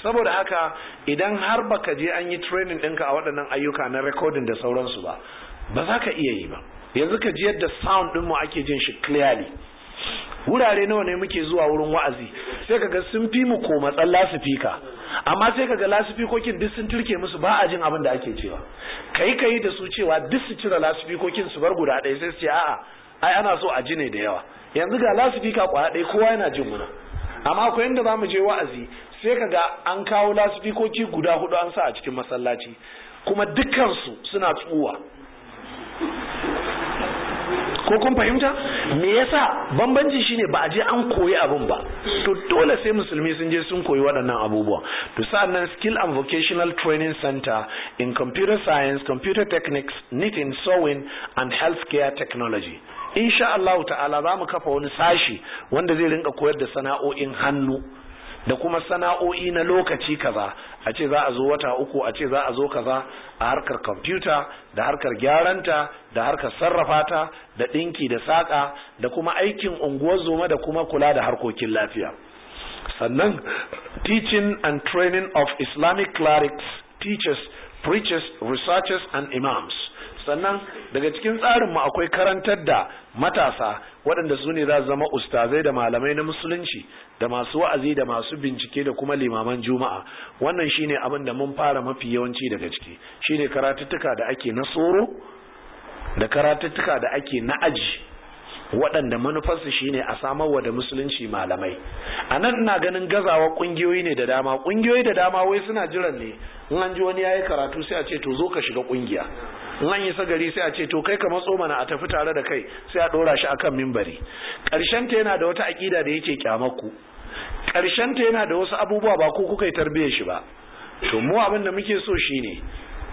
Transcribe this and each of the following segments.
saboda haka idan har baka je an yi training ɗinka a waɗannan ayyuka na recording da sauransu ba ba za ka iya yi ba yanzu ka ji yadda sound ɗinmu ake jin shi clearly wurare nawa ne muke zuwa wurin wa'azi sai kaga sun fi mu ko matsan lasifika amma sai kaga lasifikokin duk sun turke musu ba a jin abin da ake cewa kai kai da su cewa duk su cire lasifikokin su bar guda ɗaya sai su ce a'a ai ana so a ji ne da yawa yanzu ga lasifika kwaya ɗaya kowa yana jin muna amma akwai inda za mu je wa'azi sai kaga an kawo lasifikoki guda hudu an sa a cikin masallaci kuma dukkansu suna tsuwa ko kun fahimta me yasa bambanci shine ba a je an koyi abin ba to dole sai musulmi sun je sun koyi waɗannan abubuwa to sa'annan skill and vocational training center in computer science computer techniques knitting sewing and healthcare technology insha Allah ta'ala za mu kafa wani sashi wanda zai rinka koyar da sana'o'in hannu da kuma sana'o'i na lokaci kaza a ce za a zo wata uku a ce za a zo kaza a harkar kwamfuta da harkar gyaranta da harkar sarrafa ta da ɗinki da saƙa da kuma aikin unguwar zoma da kuma kula da harkokin lafiya sannan teaching and training of islamic clerics teachers preachers researchers and imams sannan daga cikin tsarinmu akwai karantar da matasa waɗanda su ne za su zama ustazai da malamai na musulunci da masu wa'azi da masu bincike da kuma limaman juma'a wannan shine abin da mun fara mafi yawanci daga ciki shine karatuttuka da ake na tsoro da karatuttuka da ake na aji waɗanda manufarsu shine a samarwa da musulunci malamai a nan ina ganin gazawa ƙungiyoyi ne da dama ƙungiyoyi da dama wai suna jiran ne in an ji wani yayi karatu sai a ce to zo ka shiga ƙungiya in an yi sagari sai a ce to kai ka matso mana a tafi tare da kai sai a ɗora shi akan mimbari ƙarshen ta yana da wata aƙida da yake kyamaku ƙarshen ta yana da wasu abubuwa ba ko kuka yi tarbiyyar shi ba to mu abin da muke so shine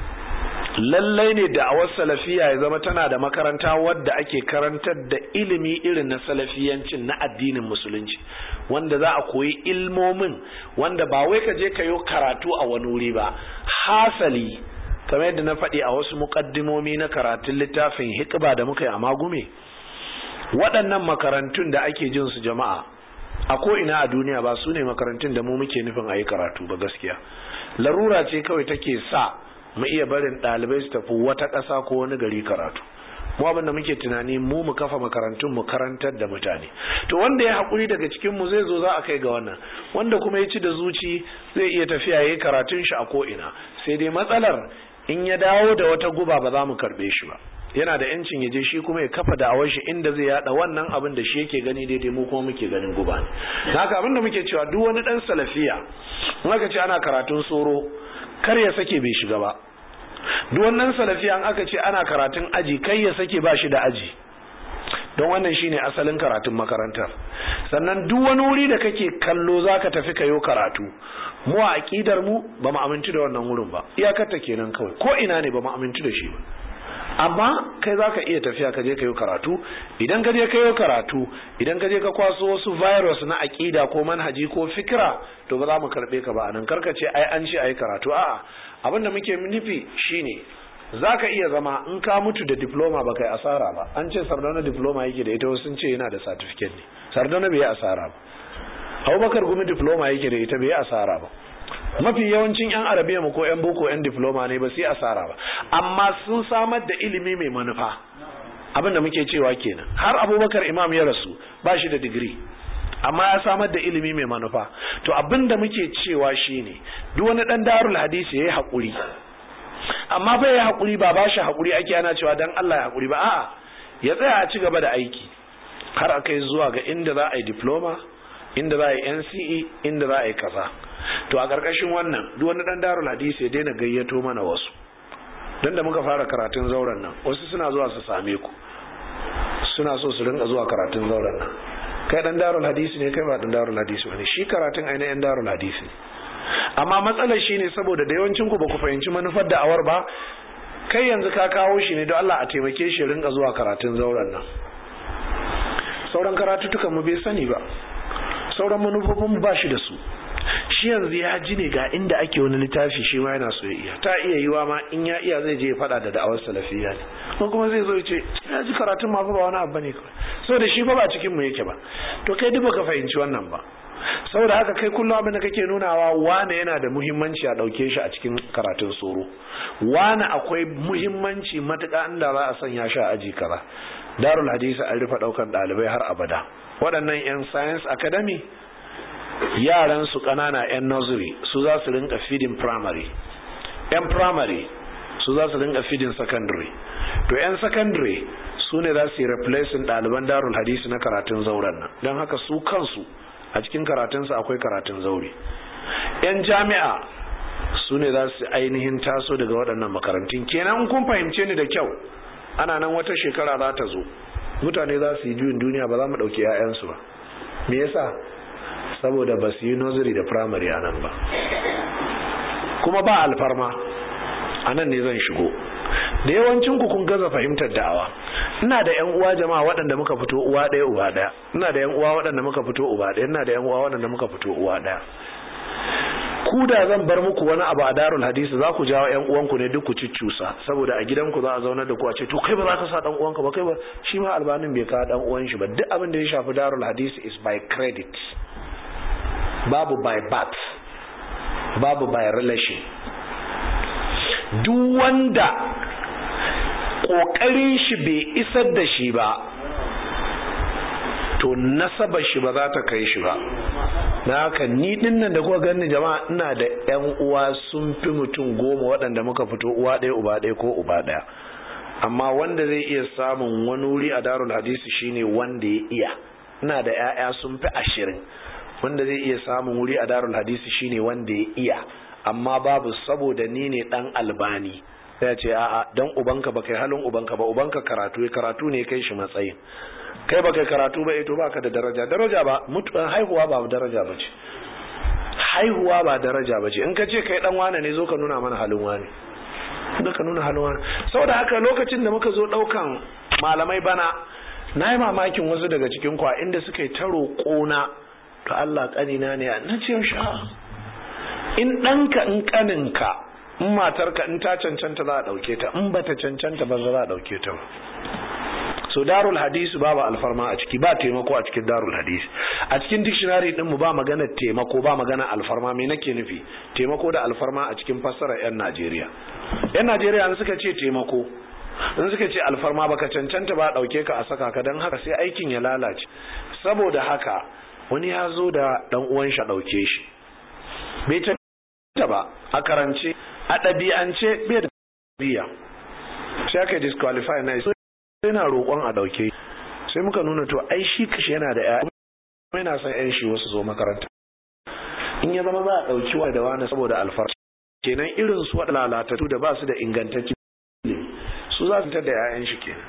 lallai ne da awar salafiya ya zama tana da makaranta wadda ake karantar da ilimi irin na salafiyancin na addinin musulunci wanda za a koyi ilmomin wanda ba wai ka je ka yi karatu a wani wuri ba hasali kamar yadda na faɗi a wasu muƙaddimomi na karatun littafin hikba da muka yi a magume waɗannan makarantun da ake jin su jama'a a ko ina a duniya ba su ne makarantun da mu muke nufin a yi karatu ba gaskiya larura ce kawai take sa mu iya barin ɗalibai su tafi wata ƙasa ko wani gari karatu mu abin da muke tunani mu mu kafa makarantun mu karantar da mutane to wanda ya haƙuri daga cikin mu zai zo za a kai ga wannan wanda kuma ya ci da zuci zai iya tafiya yayi karatun shi a ko ina sai dai matsalar in ya dawo da wata guba ba za mu karɓe shi ba yana da yancin ya je shi kuma ya kafa da'awar shi inda zai yada wannan abin da shi yake gani daidai mu kuma muke ganin guba ne haka abin da muke cewa duk wani dan salafiya in aka ce ana karatun tsoro kar ya sake bai shiga ba duk wannan salafiya an aka ce ana karatun aji kai ya sake ba shi da aji don wannan shine asalin karatun makarantar sannan duk wani wuri da kake kallo zaka tafi kayo karatu mu a aqidar mu ba mu amintu da wannan wurin ba iyakar ta kenan kawai ko ina ne ba mu amintu da shi ba amma kai za ka iya tafiya ka je ka yi karatu idan ka je ka yi karatu idan ka je ka kwaso wasu virus na aƙida ko manhaji ko fikira to ba za mu karɓe ka ba anan karka ce ai an ce ai karatu a'a abin da muke nufi shine za ka iya zama in ka mutu da diploma ba kai asara ba an ce sardauna diploma yake da ita wasu sun ce yana da certificate ne sardauna bai yi asara ba abubakar gumi diploma yake da ita bai yi asara ba mafi yawancin yan arabiya mu ko yan boko yan diploma ne ba su yi asara ba amma sun samar da ilimi mai manufa abin da muke cewa kenan har abubakar imam ya rasu ba shi da digiri amma ya samar da ilimi mai manufa to abin da muke cewa shine duk wani dan darul hadisi yayi hakuri amma bai yi hakuri ba ba shi hakuri ake ana cewa dan Allah ya hakuri ba a'a ya tsaya a ci gaba da aiki har a kai zuwa ga inda za a yi diploma inda za a yi NCE inda za a yi kaza to a ƙarƙashin wannan duk wani ɗan darul hadisi ya daina gayyato mana wasu don da muka fara karatun zauren nan wasu suna zuwa su same ku suna so su rinka zuwa karatun zauren nan kai ɗan darul hadisi ne kai ba ɗan darul hadisi ne shi karatun ainihin darul hadisi ne amma matsalar shi ne saboda da yawancin ku ba ku fahimci manufar da awar ba kai yanzu ka kawo shi ne don Allah a taimake shi rinka zuwa karatun zauren nan sauran karatutukan mu bai sani ba sauran manufofin ba shi da su shi yanzu ya ji ne ga inda ake wani littafi shi ma yana so ya iya ta iya yiwa ma in ya iya zai je ya fada da da'awar salafiya ne ko kuma zai zo ya ce ya ji karatun ma fa ba wani abu bane kawai so da shi fa ba cikin mu yake ba to kai duk baka fahimci wannan ba saboda haka kai kullum abin da kake nunawa wane yana da muhimmanci a ɗauke shi a cikin karatun tsoro wane akwai muhimmanci matuƙa inda za a sanya shi a aji kaza darul hadisi an rufe ɗaukan ɗalibai har abada waɗannan 'yan science academy yaran su ƙanana 'yan nursery su za su rinka feeding primary 'yan primary su za su rinka feeding secondary to 'yan secondary su ne za su yi replacing ɗaliban darul hadisi na karatun zauren nan don haka su kansu a cikin karatunsu akwai karatun zaure 'yan jami'a su ne za su ainihin taso daga waɗannan makarantun kenan kun fahimce ni da kyau ana nan wata shekara za ta zo mutane za su yi juyin duniya ba za mu ɗauki 'ya'yansu ba me yasa saboda ba su yi nursery da primary a nan ba kuma ba alfarma a nan ne zan shigo da yawancin ku kun gaza fahimtar da'awa ina da yan uwa jama'a waɗanda muka fito uwa ɗaya uba ɗaya ina da yan uwa waɗanda muka fito uba ɗaya ina da yan uwa waɗanda muka fito uwa ɗaya ku da zan bar muku wani abu a darul hadisi za ku jawo yan uwanku ne duk ku ciccusa saboda a gidanku za a zaunar da ku a ce to kai ba za ka sa dan uwanka ba kai ba shi ma albanin bai kawo dan uwan shi ba duk abin da ya shafi darul hadisi is by credit babu by birth babu by relation duk wanda kokarin shi bai isar da shi ba to nasabar shi ba za ta kai shi ba na haka ni dinnan da kuka gani jama'a ina da yan uwa sun fi mutum goma waɗanda muka fito uwa ɗaya uba ɗaya ko uba ɗaya amma wanda zai iya samun wani wuri a darul hadisi shine wanda ya iya ina da 'ya'ya sun fi ashirin wanda zai iya samun wuri a darul hadisi shine wanda ya iya amma babu saboda ni ne dan albani sai ce a'a dan ubanka ba kai halin ubanka ba ubanka karatu ya karatu ne kai shi matsayin kai ba kai karatu ba to baka da daraja daraja ba mutuwan haihuwa ba daraja ba ce haihuwa ba daraja ba ce in ka ce kai dan wane ne zo ka nuna mana halin wane da ka nuna halin wane saboda haka lokacin da muka zo daukan malamai bana na yi mamakin wasu daga cikin kwa inda suka yi ta roƙona to Allah kanina ne na ce sha in ɗanka in kaninka in matarka in ta cancanta za a ɗauke ta in bata cancanta ba za a ɗauke ta ba so darul hadisi babu alfarma a ciki ba taimako a cikin darul hadisi a cikin dictionary din mu ba magana taimako ba magana alfarma me nake nufi taimako da alfarma a cikin fassara yan Najeriya yan Najeriya an suka ce taimako in suka ce alfarma baka cancanta ba dauke ka a saka ka dan haka sai aikin ya lalace saboda haka wani ya zo da dan uwan shi dauke shi bai cancanta ba a karance a ɗabi'ance bai da biya sai aka disqualify na yana roƙon a ɗauke sai muka nuna to ai shi kashi yana da ƴaƴa kuma yana son ƴan shi wasu zo makaranta in ya zama za a ɗauki wa da wani saboda alfarma kenan irin su waɗanda lalatattu da ba su da ingantacci su za su da ƴaƴan shi kenan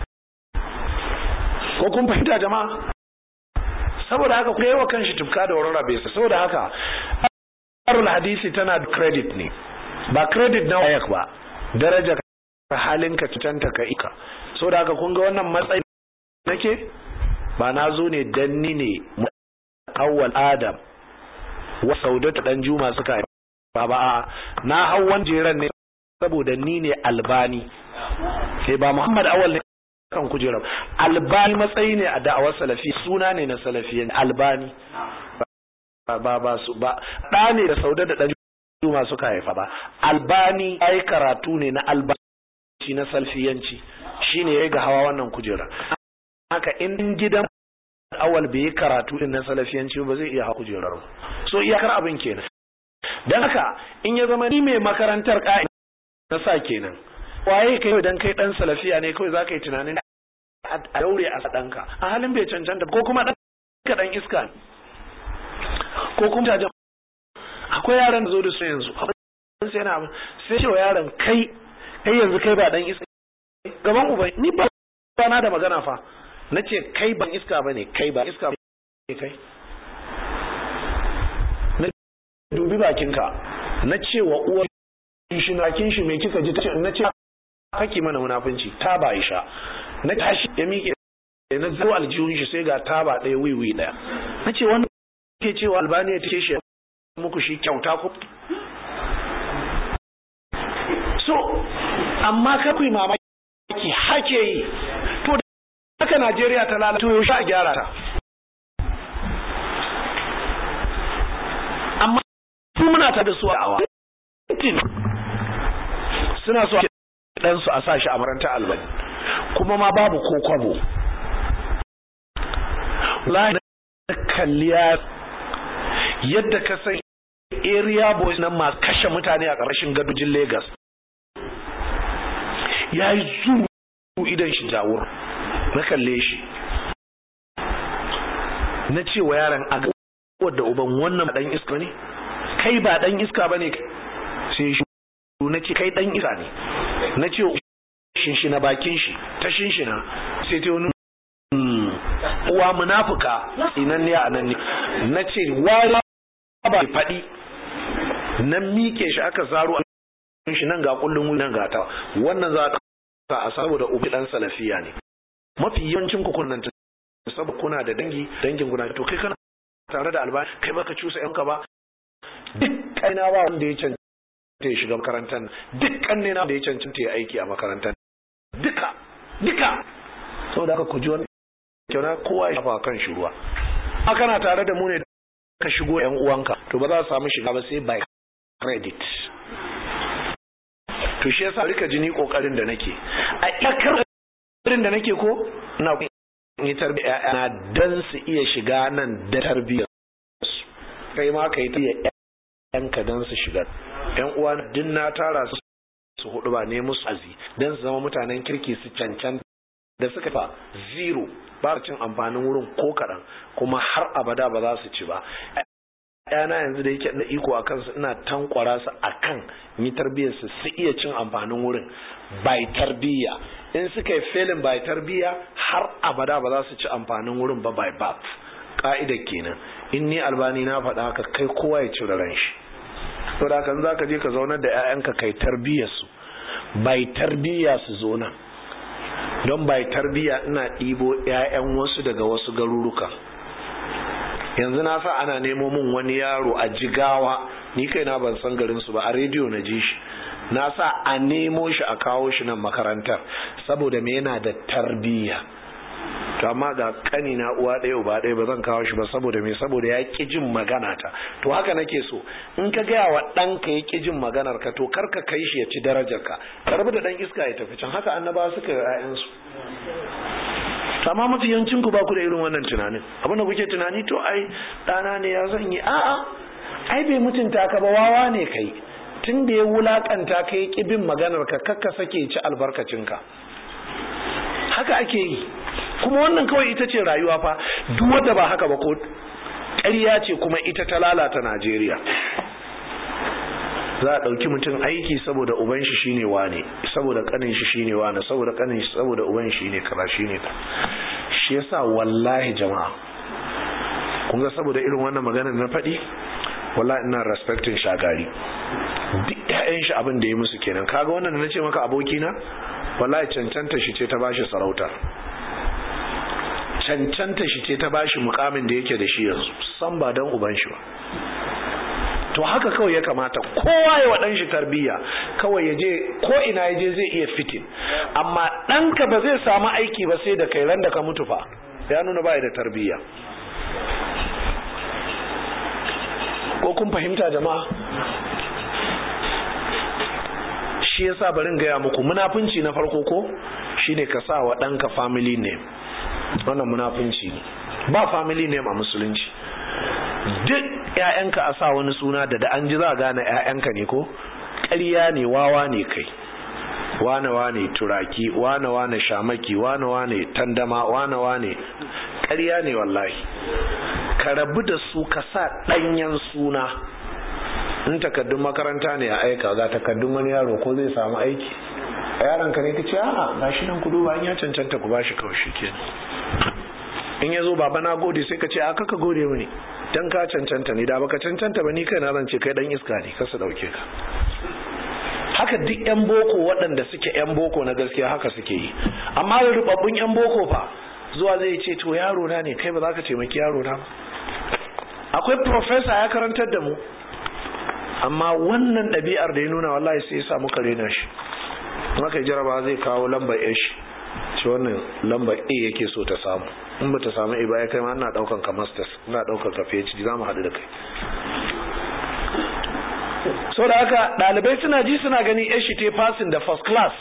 ko kun fahimta jama'a saboda haka ku yi wa kanshi tufka da warara bai saboda haka arul hadisi tana da credit ne ba credit na wayak ba daraja halinka cutanta ka ika so da haka kun ga wannan matsayi nake ba na zo ne dan ni ne awwal adam wa saudatu dan juma suka ba ba na hawan jeran ne saboda ni ne albani sai ba muhammad awwal ne kan kujerar albani matsayi ne a da'awar salafi suna ne na salafiyan albani ba ba su ba da ne da saudatu dan juma suka haifa ba albani ai karatu ne na albani na salfiyanci shine ya ga hawa wannan kujera haka in gidan awal bai yi karatu din na salafiyanci ba zai iya hawa kujerar ba so iyakar abin kenan dan haka in ya zama ni mai makarantar ka'i na sa kenan waye kai dan kai dan salafiya ne kawai zaka yi tunanin a daure a sadanka a halin bai cancanta ko kuma dan ka dan iska ko kuma ta akwai yaran da zo da su yanzu sai na sai cewa yaron kai kai yanzu kai ba dan iska gaban uba ni ba na da magana fa na ce kai ban iska ba ne kai ba iska ne kai na dubi bakinka na ce wa uwar shi na kin shi me kika ji tace na ce kake mana munafunci ta ba isha na tashi ya miƙe na zo aljihun shi sai ga taba ɗaya wiwi ɗaya na ce wani ke cewa albaniya take shi muku shi kyauta ku so amma ka ku mamaki ki hake yi to haka Najeriya ta lalata to yaushe a gyara ta muna ta da su a awa suna so dan su a sa shi a makaranta albani kuma ma babu ko kwabo wallahi kalliya yadda ka san area boys nan ma kashe mutane a ƙarshen gadojin Lagos ya yi zuru idan shi jawur na kalle shi na ce wa yaron a wadda uban wannan dan iska ne kai ba dan iska bane sai shi na ce kai dan iska ne na ce shinshina bakin shi ta shinshina sai ta wani uwa munafuka inan ne a nan ne na ce wari ba faɗi na mike shi aka zaro a shi nan ga kullun wuri nan ga ta wannan za ta a saboda ubi dan salafiya ne mafi yawancin ku kunnan saboda kuna da dangi dangin kuna to kai kana tare da alba kai baka cusa yanka ba duk kaina ba wanda ya cancanta ya shiga makarantar duk ne na da ya cancanta ya aiki a makarantar duka duka saboda haka ku ji wani kyau kowa ya shafa kan shi ruwa a kana tare da mu ne ka shigo yan uwanka to ba za su samu shiga ba sai by credit to shi yasa rika jini kokarin da nake a iyakar kokarin da nake ko ina yi tarbiyya na dan su iya shiga nan da tarbiyyar su kai ma kai ta yanka dan su shiga yan uwa din na tara su su hudu ba ne musu azi dan su zama mutanen kirki su cancan da suka fa zero ba cin amfanin wurin ko kaɗan kuma har abada ba za su ci ba yana yanzu da yake da iko a kansu ina tankwara su a kan yi tarbiyyar su su iya cin amfanin wurin bai tarbiyya in suka yi felin bai tarbiyya har abada ba za su ci amfanin wurin ba bai bat ka'ida kenan in ni albani na faɗa haka kai kowa ya cire ran shi saboda haka za ka je ka zaunar da 'ya'yanka kai tarbiyyar su bai tarbiyya su zo nan don bai tarbiya ina ɗibo 'ya'yan wasu daga wasu garuruka yanzu na sa ana nemo min wani yaro a jigawa ni kai na ban san garin su ba a rediyo na ji shi na sa a nemo shi a kawo shi nan makarantar saboda me yana da tarbiya to amma ga kani na uwa ɗaya uba ɗaya ba zan kawo shi ba saboda me saboda ya ƙi jin magana ta to haka nake so in ka gaya wa ɗanka ya ƙi jin maganar ka to kar ka kai shi ya ci darajar ka karbi da ɗan iska ya tafi can haka annaba suka yi ƴaƴansu amma mafi yancin ku ba ku da irin wannan tunanin abin da kuke tunani to ai ɗana ne ya zan yi a'a ai bai mutunta ka ba wawa ne kai tun da ya wulakanta ka ya ƙi bin maganar ka kakka sake ci albarkacinka haka ake yi kuma wannan kawai ita ce rayuwa fa duk wanda ba haka ba ko ƙarya ce kuma ita ta lalata Najeriya za a ɗauki mutum aiki saboda uban shi shine wane saboda kanin shi shine wane saboda kanin shi saboda uban shi ne kaza shine ka shi yasa wallahi jama'a kun ga saboda irin wannan magana na faɗi wallahi ina respecting shagari duk ƴaƴan shi abin da ya musu kenan kaga wannan da nace maka abokina wallahi cancanta shi ce ta bashi sarauta cancanta shi ce ta bashi mukamin da yake da shi yanzu san ba dan uban shi ba to haka kawai ya kamata kowa ya waɗan shi tarbiyya kawai ya je ko ina ya je zai iya fitin amma ɗanka ba zai samu aiki ba sai da kai ran da ka mutu fa ya nuna ba da tarbiyya ko kun fahimta jama'a shi yasa barin gaya muku munafunci na farko ko shine ka sa wa ɗanka family name wannan munafunci ne ba family name a musulunci duk ƴaƴanka a sa wani suna da da an ji za a gane ƴaƴanka ne ko ƙarya ne wawa ne kai wane wane turaki wane wane shamaki wane wane tandama wane wane ƙarya ne wallahi ka rabu da su ka sa ɗanyen suna in takaddun makaranta ne a aika ga takaddun wani yaro ko zai samu aiki a yaron ka ne ka ce a'a ga shi nan ku duba an ya cancanta ku bashi kawai shi kenan in ya zo baba na gode sai ka ce a kaka gode mini dan ka cancanta ne da baka cancanta ba ni kai na zan ce kai dan iska ne kasa dauke ka haka duk yan boko waɗanda suke yan boko na gaskiya haka suke yi amma da rubabbun yan boko fa zuwa zai ce to yaro na ne kai ba za ka taimaki yaro na ba akwai professor ya karantar da mu amma wannan ɗabi'ar da ya nuna wallahi sai ya sa muka rena shi maka jaraba zai kawo lambar shi ce wannan lambar a yake so ta samu in ba ta samu a ba ya kai ma ina daukan ka masters ina daukan ka phd za mu haɗu da kai so da haka ɗalibai suna ji suna gani yan shi te passing da first class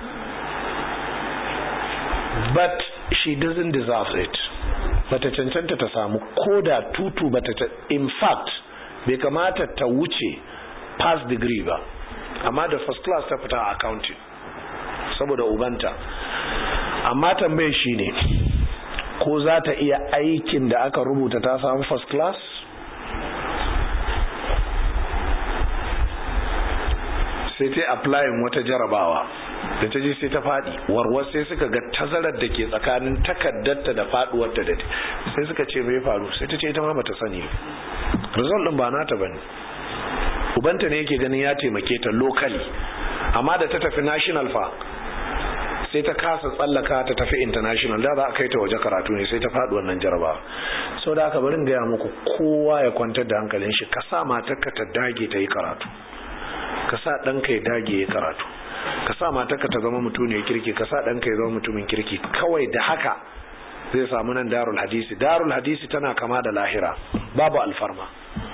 but she doesn't deserve it bata cancanta ta samu ko da tutu bata in fact bai kamata ta wuce pass degree ba amma da first class ta fita a accounting saboda ubanta amma tambayar shi ne ko za ta iya aikin da aka rubuta ta samu first class sai ta applying wata jarabawa da ta je sai ta faɗi warwar sai suka ga tazarar da ke tsakanin takaddarta da faɗuwarta da sai suka ce mai faru sai ta ce ita ma bata sani result din ba nata bane ubanta ne yake ganin ya taimake ta locally amma da ta tafi national fa sai ta kasa tsallaka ta tafi international da za a kai ta waje karatu ne sai ta faɗi wannan jaraba sau da aka barin gaya muku kowa ya kwantar da hankalin shi ka sa matarka ta dage ta yi karatu ka sa ɗanka ya dage ya karatu ka sa matarka ta zama mutum ne kirki ka sa ɗanka ya zama mutumin kirki kawai da haka zai samu nan darul hadisi darul hadisi tana kama da lahira babu alfarma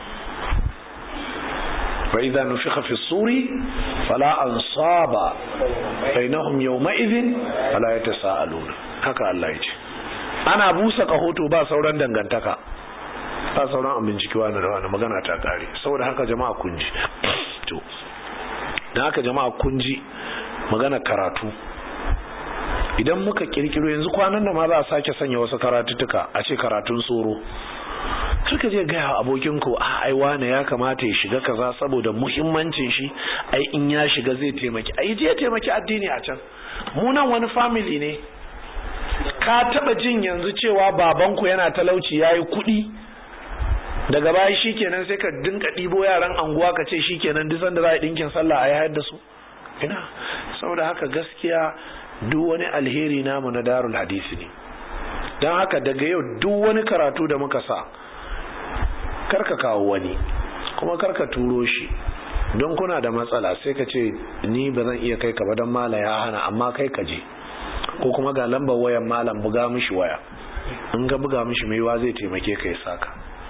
فإذا نفخ في الصور فلا أنصاب بينهم يومئذ ولا يتساءلون haka Allah ya ce ana busa kahoto ba sauran dangantaka ba sauran abin ciki wani da wani magana ta kare saboda haka jama'a kun ji to dan haka jama'a kun ji magana karatu idan muka kirkiro yanzu kwanan da ma za a sake sanya wasu karatuttuka a ce karatun tsoro suka je gaya abokin ku a ai wane ya kamata ya shiga kaza saboda muhimmancin shi ai in ya shiga zai taimaki ai je taimaki addini a can mu nan wani family ne ka taba jin yanzu cewa babanku yana talauci yayi kuɗi daga baya shikenan sai ka dinka ɗibo yaran anguwa ka ce shikenan duk sanda za a dinkin sallah a yayar da su ina saboda haka gaskiya duk wani alheri namu na darul hadisi ne don haka daga yau duk wani karatu da muka sa karka kawo wani kuma karka turo shi don kuna da matsala sai ka ce ni ba zan iya kai ka ba don mala ya hana amma kai ka je ko kuma ga lambar wayan malam buga mishi waya in ga buga mishi maiwa zai taimake ka ya saka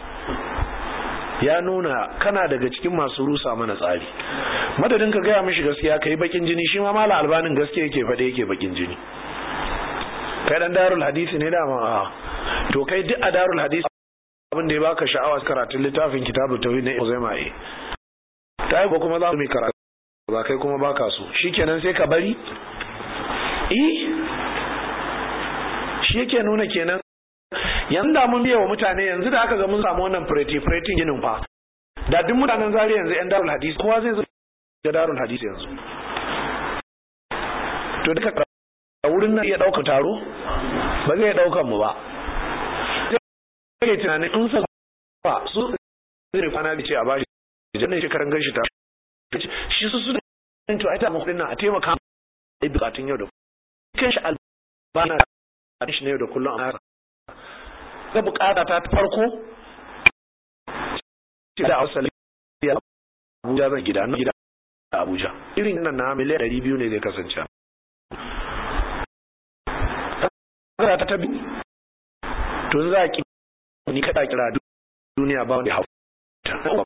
ya nuna kana daga cikin masu rusa mana tsari madadin ka gaya mishi gaskiya ka yi bakin jini shi ma mala albanin gaskiya yake faɗe yake bakin jini kai dan darul hadisi ne dama a to kai duk a darul hadisi abin da ya baka sha'awa karatun littafin kitabu tauhid na Uzaima eh ta ko kuma za mu karatu ba kai kuma baka so shikenan sai ka bari eh shi yake nuna kenan yanzu da mun biya wa mutane yanzu da aka ga mun samu wannan preti pretin ginin fa da duk mutanen zari yanzu yan darul hadisi kowa zai zo ga darul hadisi yanzu to duka a wurin nan iya ɗaukar taro ba zai ɗaukar mu ba zai tunanin in sa ba su zai kwana da ce a bashi jannan shekaran ganshi ta shi su su da to ai ta mu nan a taimaka a bukatun yau da kan shi albana a shi ne da kullum a ga bukata ta farko da ausali ya Abuja zan gida na gida Abuja irin nan na miliyan 200 ne zai kasance za ta tabi to za ki ni kada kira duniya ba wani hauta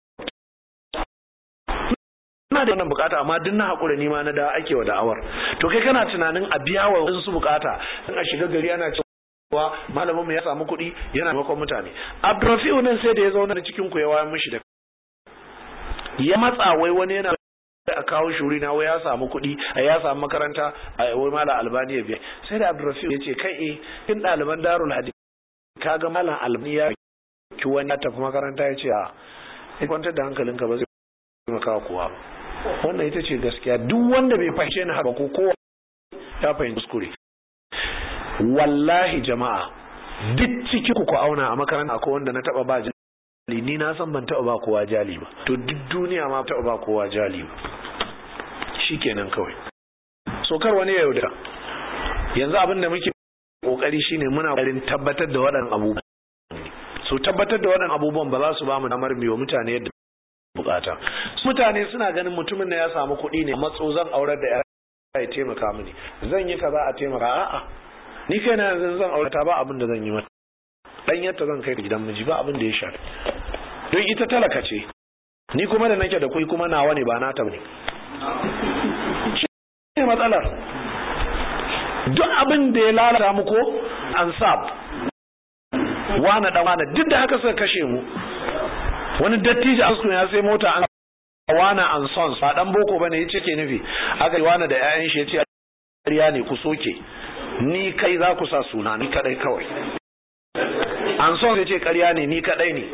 ina da wannan bukata amma duk na hakura ni ma na da ake wa da'awar to kai kana tunanin a biya wa wasu bukata in a shiga gari ana cewa malamin mu ya samu kuɗi yana makon mutane Abdurrafi'u nan sai da ya zauna da cikin ku ya wayar mishi da ya matsa wai wani yana a kawo shuri na wai ya samu kuɗi a ya samu makaranta a wai mala albani ya biya sai da abdurrafiu ya ce kai eh in ɗaliban darul hadith kaga malam albani ya ki wani ya tafi makaranta ya ce a ya kwantar da hankalinka ba zai maka kowa ba wannan ita ce gaskiya duk wanda bai fahimce ni haka ko kowa ya fahimci kuskure wallahi jama'a duk ciki ku auna a makaranta akwai wanda na taba ba jali ni na san ban taba ba kowa jali ba to duk duniya ma taba ba kowa jali ba shikenan kawai so kar wani ya yaudara yanzu abin da muke kokari shine muna kokarin tabbatar da waɗannan abubuwan so tabbatar da waɗannan abubuwan ba za su ba mu damar biyo mutane yadda bukata mutane suna ganin mutumin da ya samu kuɗi ne matso zan aurar da ya taimaka mini zan yi kaza a taimaka a'a ni kai na yanzu zan aure ta ba abin da zan yi mata dan yadda zan kai gidan miji ba abin da ya shafi don ita talaka ce ni kuma da nake da kuɗi kuma nawa ne ba nata ne shi ne matsalar duk abin da ya lalata mu ko ansab wane dan wane duk da haka suka kashe mu wani dattijo a ya sai mota an wana an sons ba dan boko bane yace ke nufi aka yi wana da ƴaƴan shi yace ƙarya ne ku soke ni kai za ku sa suna ni kadai kawai an sons yace ƙarya ne ni kadai ne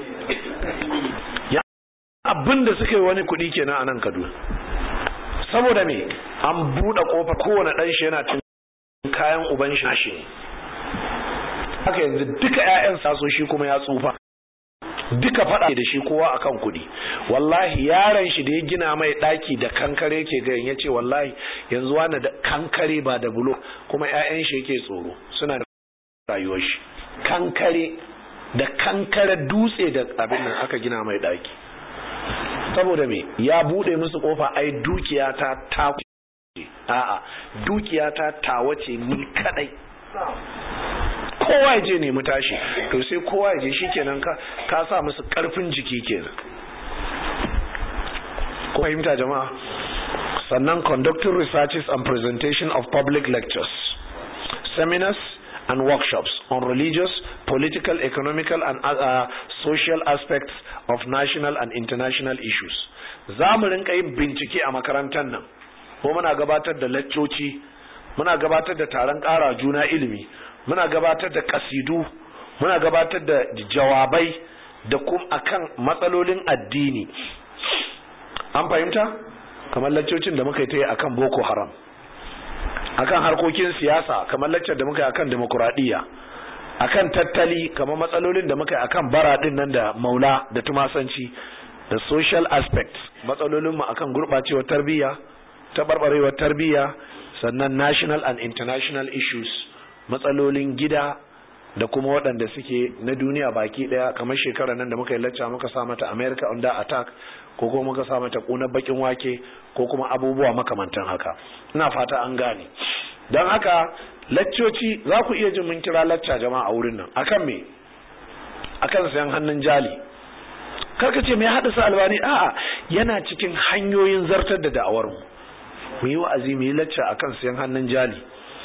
abin da suka yi wani kuɗi kenan a nan Kaduna saboda me an buɗe ƙofa kowane ɗan shi yana cin kayan uban shi shi ne haka yanzu duka ƴaƴan saso shi kuma ya tsufa duka faɗa da shi kowa akan kuɗi wallahi yaron shi da ya gina mai ɗaki da kankare ke gayan ya ce wallahi yanzu wani da kankare ba da bulo kuma ƴaƴan shi yake tsoro suna da rayuwar shi kankare da kankare dutse da abin nan aka gina mai ɗaki saboda me ya bude musu kofa ai dukiya ta ta a'a dukiya ta tawace ni kadai kowa ya je nemi tashi to sai kowa ya je shikenan ka ka sa musu karfin jiki kenan ko fahimta jama'a sannan conducting researches and presentation of public lectures seminars and workshops on religious, political, economical, and uh, social aspects of national and international issues. Za mu rinka yin bincike a makarantar nan, ko muna gabatar da laccoci, muna gabatar da taron ƙara juna ilimi, muna gabatar da kasidu, muna gabatar da jawabai da kuma akan matsalolin addini. An fahimta? Kamar laccocin da muka yi ta yi akan Boko Haram. akan harkokin siyasa kamar laccar da muka yi akan demokuraɗiyya akan tattali kamar matsalolin da muka yi akan bara din nan da maula da tumasanci da social aspects matsalolin mu akan gurɓacewar tarbiyya taɓarɓarewar tarbiyya sannan national and international issues matsalolin gida da kuma waɗanda suke na duniya baki ɗaya kamar shekara nan da muka yi lacca muka sa mata america under attack ko kuma muka sa mata ƙunar bakin wake ko kuma abubuwa makamantan haka ina fata an gane don haka laccoci za ku iya jin mun kira lacca jama'a a wurin nan akan me akan sayan hannun jali karka ce mai haɗa albani a'a yana cikin hanyoyin zartar da da'awar mu mu yi wa'azi mu yi lacca akan sayan hannun jali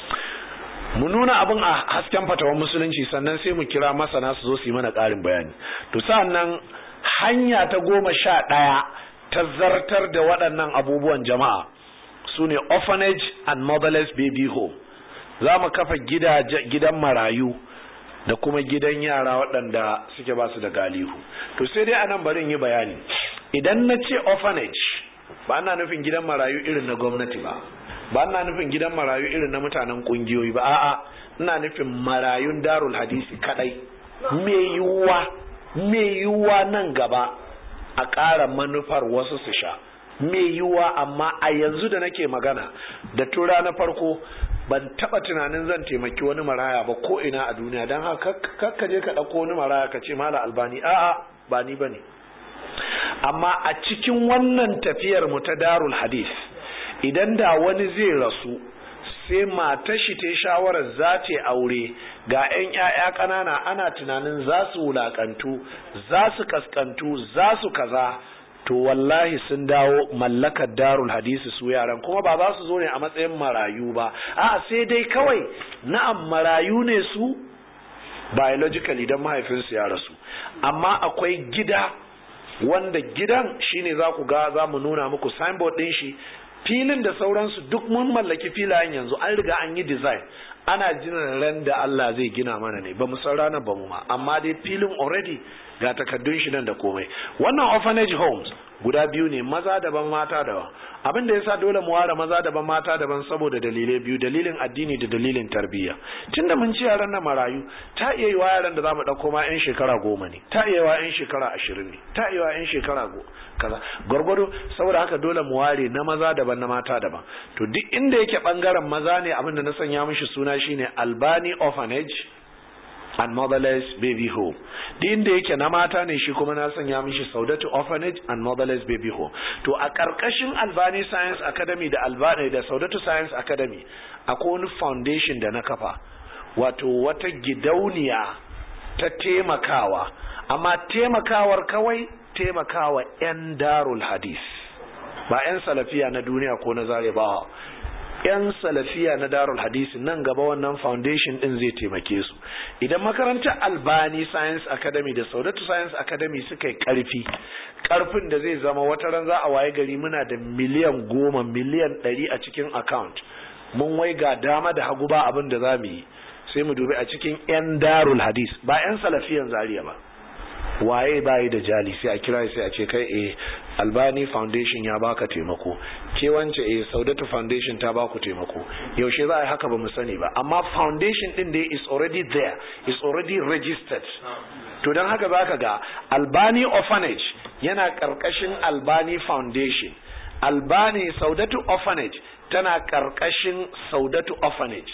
mu nuna abin a hasken fatawan musulunci sannan sai mu kira masana su zo su yi mana ƙarin bayani to sa'annan hanya ta goma sha ɗaya ta zartar da waɗannan abubuwan jama'a su ne orphanage and motherless baby home za mu kafa gidan marayu da kuma gidan yara waɗanda suke ba su da galihu to sai dai anan barin yi bayani idan na ce orphanage ba ana nufin gidan marayu irin na gwamnati ba ba ina nufin gidan marayu irin na mutanen kungiyoyi ba a'a ina nufin marayun darul hadisi kadai me yiwuwa me yiwuwa nan gaba a ƙara manufar wasu su sha me yiwuwa amma a yanzu da nake magana da tura na farko ban taba tunanin zan taimaki wani maraya ba ko ina a duniya don haka kakka je ka ɗauko wani maraya ka ce mala albani a'a ba ni bane amma a cikin wannan tafiyar mu ta darul hadis idan da wani zai rasu sai matar shi ta shawarar za ta aure ga 'yan 'ya'ya ƙanana ana tunanin za su wulaƙantu za su kaskantu za su kaza to wallahi sun dawo mallakar darul hadisi su yaran kuma ba za su zo ne a matsayin marayu ba a sai dai kawai na'am marayu ne su biologically don mahaifinsu ya rasu amma akwai gida wanda gidan shine za ku ga za mu nuna muku signboard ɗin shi filin da sauransu duk mun mallaki filayen yanzu an riga an yi design ana jiran ran da Allah zai gina mana ne ba mu san ranar ba mu ma amma dai filin already ga takaddun shi nan da komai wannan orphanage homes guda biyu ne maza daban mata daban abin da yasa dole mu ware maza daban mata daban saboda dalilai biyu dalilin addini da dalilin tarbiyya tunda mun ci yaran na marayu ta iya yi wa yaran da zamu dauko ma yan shekara goma ne ta iya wa yan shekara ashirin ne ta iya wa yan shekara kaza gwargwado saboda haka dole mu ware na maza daban na mata daban to duk inda yake bangaren maza ne abin da na sanya mishi suna shine albani orphanage and motherless baby home duk inda yake na mata ne shi kuma na sanya mishi saudatu orphanage and motherless baby home to a karkashin albani science academy da albani da saudatu science academy akwai wani foundation da na kafa wato wata gidauniya ta taimakawa amma taimakawar kawai taimakawa 'yan darul hadis ba 'yan salafiya na duniya ko na zare ba 'yan salafiya na darul hadisi nan gaba wannan foundation din zai taimake su idan makarantar albani science academy da saudatu science academy suka yi karfi karfin da zai zama wata ran za a waye gari muna da miliyan goma miliyan ɗari a cikin account mun wai ga dama da hagu ba abin da za mu yi sai mu dubi a cikin 'yan darul hadis ba 'yan salafiyan zariya ba waye bayi da jali sai a kira sai a ce kai eh albani foundation ya baka taimako ke wance eh saudatu foundation ta baku taimako yaushe za a yi haka ba mu sani ba amma foundation din dai is already there is already registered to don haka zaka ga albani orphanage yana karkashin albani foundation albani saudatu orphanage tana karkashin saudatu orphanage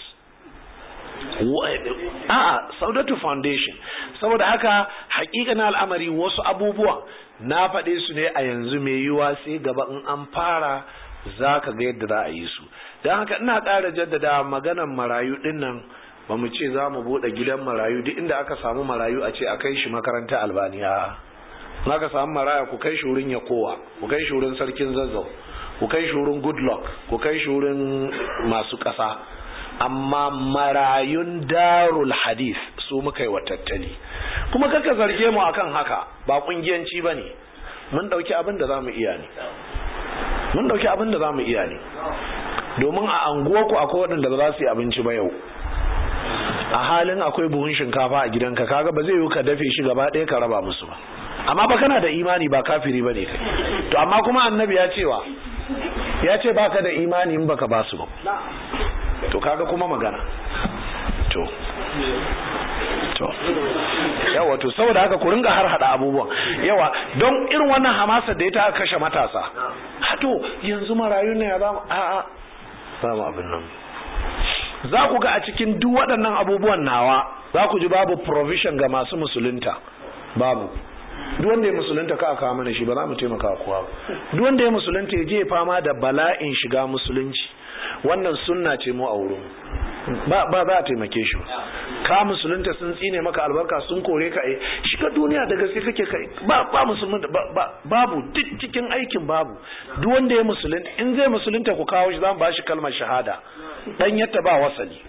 a'a saudatu foundation saboda haka hakikanin al'amari wasu abubuwa na faɗe su ne a yanzu mai yiwa sai gaba in an fara za ka ga yadda za a yi su don haka ina ƙara jaddada maganan marayu ɗin nan ba mu ce za mu buɗe gidan marayu duk inda aka samu marayu a ce a kai shi makaranta albaniya in aka samu maraya ku kai shi wurin ya kowa ku kai shi wurin sarkin zazzau ku kai shi wurin goodluck ku kai shi wurin masu ƙasa amma marayun darul hadith su muka yi wa tattali kuma kaka zarge mu akan haka ba kungiyanci ba ne mun dauki abin da za mu iya ne mun dauki abin da za mu iya ne domin a anguwarku akwai waɗanda ba za su yi abinci ba yau a halin akwai buhun shinkafa a gidanka kaga ba zai yi ka dafe shi gaba ɗaya ka raba musu ba amma ba kana da imani ba kafiri ba ne kai to amma kuma annabi ya cewa ya ce baka da imani in baka ba su ba to kaga kuma magana to to yawa to saboda haka ku ringa har hada abubuwan yawa don irin wannan hamasa da ya ta kashe matasa hato yanzu marayu ne ya ba mu a a ba mu abin nan za ku ga a cikin duk waɗannan abubuwan nawa za ku ji babu provision ga masu musulunta babu duk wanda ya musulunta ka kawo mana shi ba za mu taimaka kowa ba duk wanda ya musulunta ya je fama da bala'in shiga musulunci wannan sunna ce mu a wurin ba ba za a taimake shi ka musulunta sun tsine maka albarka sun kore ka eh shiga duniya da gaske kake kai ba ba musulmin babu duk cikin aikin babu duk wanda ya musulunta in zai musulunta ku kawo shi zamu bashi kalmar shahada dan yatta ba wasali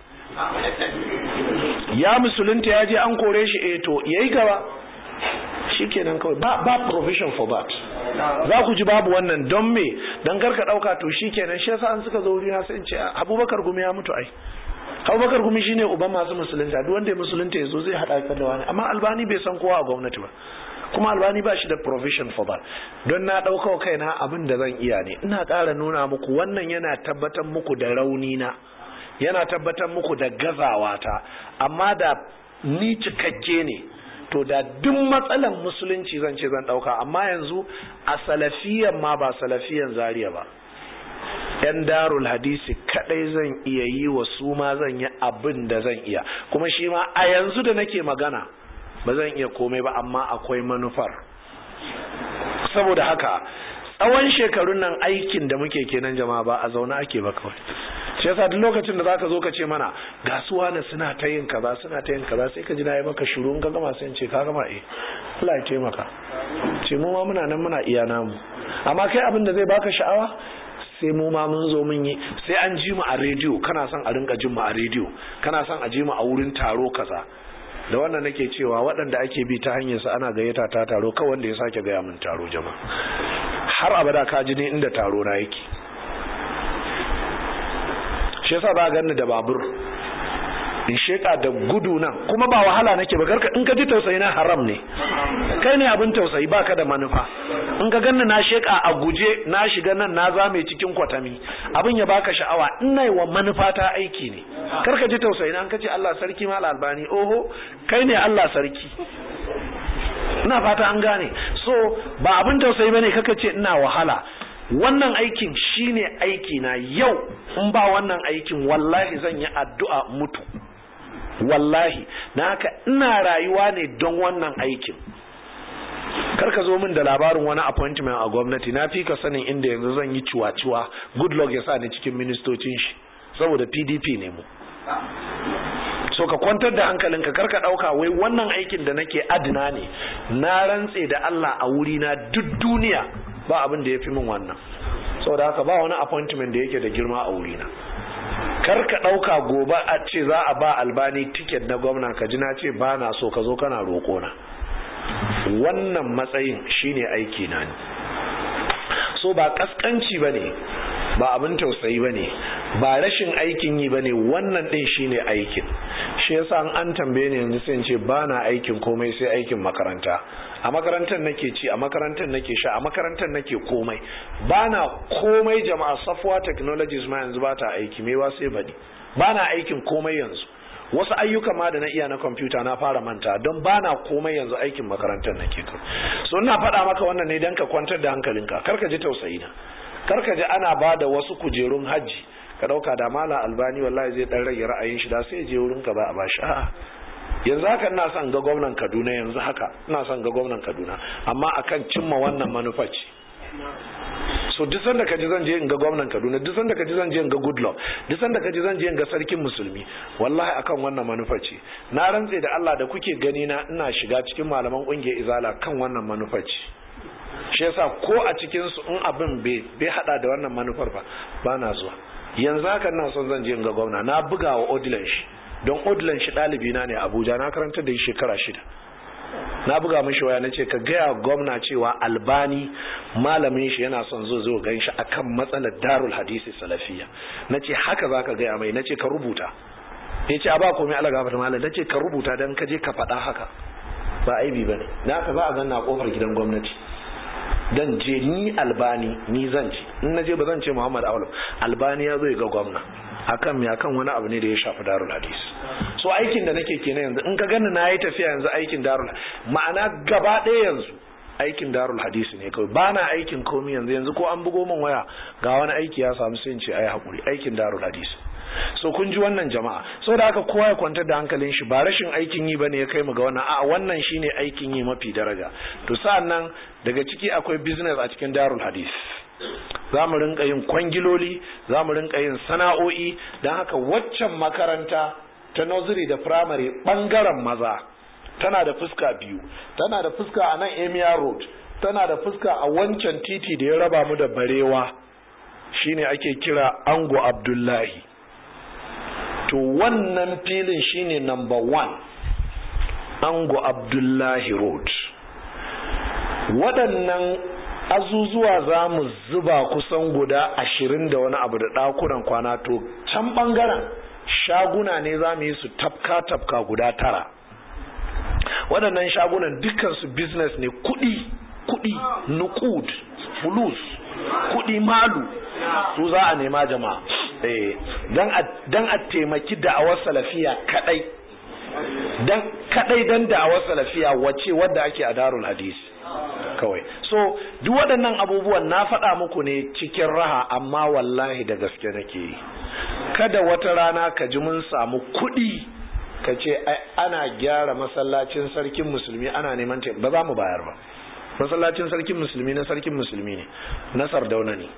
ya musulunta ya je an kore shi eh to yayi gaba shikenan kawai ba ba provision for that za ku ji babu wannan don me don karka dauka to shikenan shi yasa an suka zo wuri na sai in ce Abubakar gumi ya mutu ai Abubakar gumi shine uban masu musulunta duk wanda ya musulunta yazo zai hada ka da wani amma Albani bai san kowa a gwamnati ba kuma Albani ba shi da provision for that don na dauka kaina abin da zan iya ne ina ƙara nuna muku wannan yana tabbatar muku da rauni na yana tabbatar muku da gazawa ta amma da ni cikakke ne to da duk matsalan musulunci zan ce zan dauka amma yanzu a salafiyan ma ba salafiyan zariya ba yan darul hadisi kadai zan iya yi wa su ma zan yi abin da zan iya kuma shi ma a yanzu da nake magana ba zan iya komai ba amma akwai manufar saboda haka tsawon shekarun nan aikin da muke kenan jama'a ba a zaune ake ba kawai shi yasa duk lokacin da zaka zo ka ce mana ga su wani suna ta yin kaza suna ta yin kaza sai ka ji na yi maka shiru in ka gama sai in ce ka gama eh Allah ya taimaka ce mu ma muna nan muna iya namu amma kai abin da zai baka sha'awa sai mu ma mun zo mun yi sai an ji mu a rediyo kana son a rinka jin mu a rediyo kana son a ji mu a wurin taro kaza da wannan nake cewa waɗanda ake bi ta hanyar sa ana gayyata ta taro kawai wanda ya sake gaya min taro jama'a har abada ka ji ne inda taro na yake shi yasa ba ganni da babur in sheka da gudu nan kuma ba wahala nake ba garka in ka ji tausayi na haram ne kai ne abin tausayi baka da manufa in ka ganni na sheka a guje na shiga nan na zame cikin kwatami abin ya baka sha'awa ina yi wa manufa ta aiki ne karka ji tausayi na an kace Allah sarki mal albani oho kai ne Allah sarki ina fata an gane so ba abin tausayi bane kaka ce ina wahala wannan aikin shine aiki na yau in ba wannan aikin wallahi zan yi addu'a mutu wallahi na haka ina rayuwa ne don wannan aikin karka zo min da labarin wani appointment a gwamnati na fi ka sanin inda yanzu zan yi ciwa-ciwa good luck ya sa ni cikin ministocin shi saboda pdp ne mu so ka kwantar da hankalinka karka ɗauka wai wannan aikin da nake adina ne na rantse da Allah a wuri na duk duniya ba abin da ya fi min wannan saboda haka ba wani appointment da yake da girma a wuri na kar ka ɗauka gobe a ce za a ba albani tiket na gwamna ka ji na ce ba na so ka zo kana roƙo na wannan matsayin shine aiki na ne so ba kaskanci ba ne ba abin tausayi ba ne ba rashin aikin yi ba ne wannan ɗin shine aikin shi yasa an tambaye ni yanzu sai ce ba na aikin komai sai aikin makaranta a makarantar nake ci a makarantar nake sha a makarantar nake komai ba na komai jama'a software technologies ma yanzu ba ta aiki mewa sai baɗi ba na aikin komai yanzu wasu ayyuka ma da na iya na kwamfuta na fara manta don ba na komai yanzu aikin makarantar nake kai so ina faɗa maka wannan ne don ka kwantar da hankalinka kar ka ji tausayi na kar ka ji ana ba da wasu kujerun hajji ka ɗauka da mala albani wallahi zai ɗan rage ra'ayin shi da sai je wurin ka ba a bashi a'a yanzu haka ina son ga gwamnan kaduna yanzu haka ina son ga gwamnan kaduna amma akan cimma wannan manufa ce so duk sanda ka ji zan je in ga gwamnan kaduna duk sanda ka ji zan je in ga goodluck duk sanda ka ji zan je in ga sarkin musulmi wallahi akan wannan manufa ce na rantse da allah da kuke gani na ina shiga cikin malaman kungiyar izala kan wannan manufa ce shi yasa ko a cikin su in abin bai hada da wannan manufar ba ba na zuwa yanzu haka ina son zan je in ga gwamna na buga wa odilan shi don odilan shi ɗalibi na ne abuja na karanta da shekara shida na buga mishi waya na ce ka gaya gwamna cewa albani malamin shi yana son zo zo gan shi akan matsalar darul hadisi salafiya na ce haka za ka gaya mai na ce ka rubuta ya ce a ba komai ala gafata malam na ce ka rubuta don ka je ka faɗa haka ba aibi ba ne na haka za a ganna a kofar gidan gwamnati dan je ni albani ni zan ce in na je ba zan ce muhammad awal albani ya zo ya ga gwamna akan me akan wani abu ne da ya shafi darul hadis so aikin da nake kenan yanzu in ka gani na yi tafiya yanzu aikin darul ma'ana gaba ɗaya yanzu aikin darul hadis ne kawai ba na aikin komi yanzu yanzu ko an bugo min waya ga wani aiki ya samu sai in ce ai hakuri aikin darul hadis so kun ji wannan jama'a so da haka kowa ya kwantar da hankalin shi ba rashin aikin yi bane ya kai mu ga wannan a'a wannan shine aikin yi mafi daraja to sa'an nan daga ciki akwai business a cikin darul hadis za mu rinka yin kwangiloli za mu rinka yin sana'o'i don haka waccan makaranta ta nursery da primary bangaren maza tana da fuska biyu tana da fuska a nan emia road tana da fuska a wancan titi da ya raba mu da barewa shine ake kira ango abdullahi to wannan filin shine number one ango abdullahi road waɗannan azuzuwa za mu zuba kusan guda ashirin da wani abu da ɗakunan kwana to can ɓangaren shaguna ne za mu yi su tafka-tafka guda tara waɗannan shagunan dukansu business ne kuɗi kuɗi nukud fulus kuɗi malu su za a nema jama'a don a taimaki da'awar salafiya kadai don kadai don da'awar salafiya wace wadda ake a darul hadisi kawai so duk waɗannan abubuwan na faɗa muku ne cikin raha amma wallahi da gaske nake yi kada wata rana ka ji mun samu kuɗi ka ce ana gyara masallacin sarkin musulmi ana neman ba za mu bayar ba masallacin sarkin musulmi na sarkin musulmi ne na sardauna ne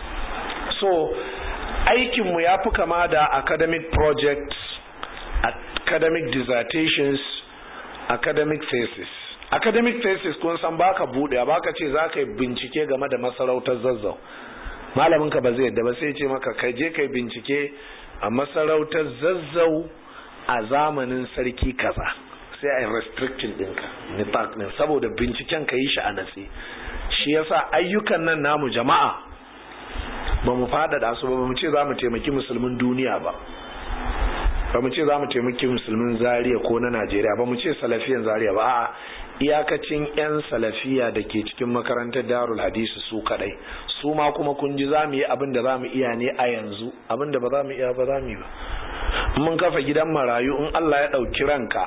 so aikinmu ya fi kama da academic projects academic dissertations academic thesis academic thesis kun san baka bude baka ce za ka yi bincike game da masarautar zazzau malamin ka ba zai yadda ba sai ce maka kai je kai bincike a masarautar zazzau a zamanin sarki kaza sai a yi restricting ɗinka nifaq ɗin saboda binciken ka yi shi a natsi shi yasa ayyukan nan namu jama'a ba mu faɗaɗa su ba mu ce za mu taimaki musulmin duniya ba ba mu ce za mu taimaki musulmin zaria ko na najeriya ba mu ce salafiyan zaria ba a'a iyakacin 'yan salafiya da ke cikin makarantar darul hadisi su kadai su ma kuma kun ji za mu yi abin da za mu iya ne a yanzu abin da ba za mu iya ba za mu yi ba mun kafa gidan marayu in allah ya ɗauki ranka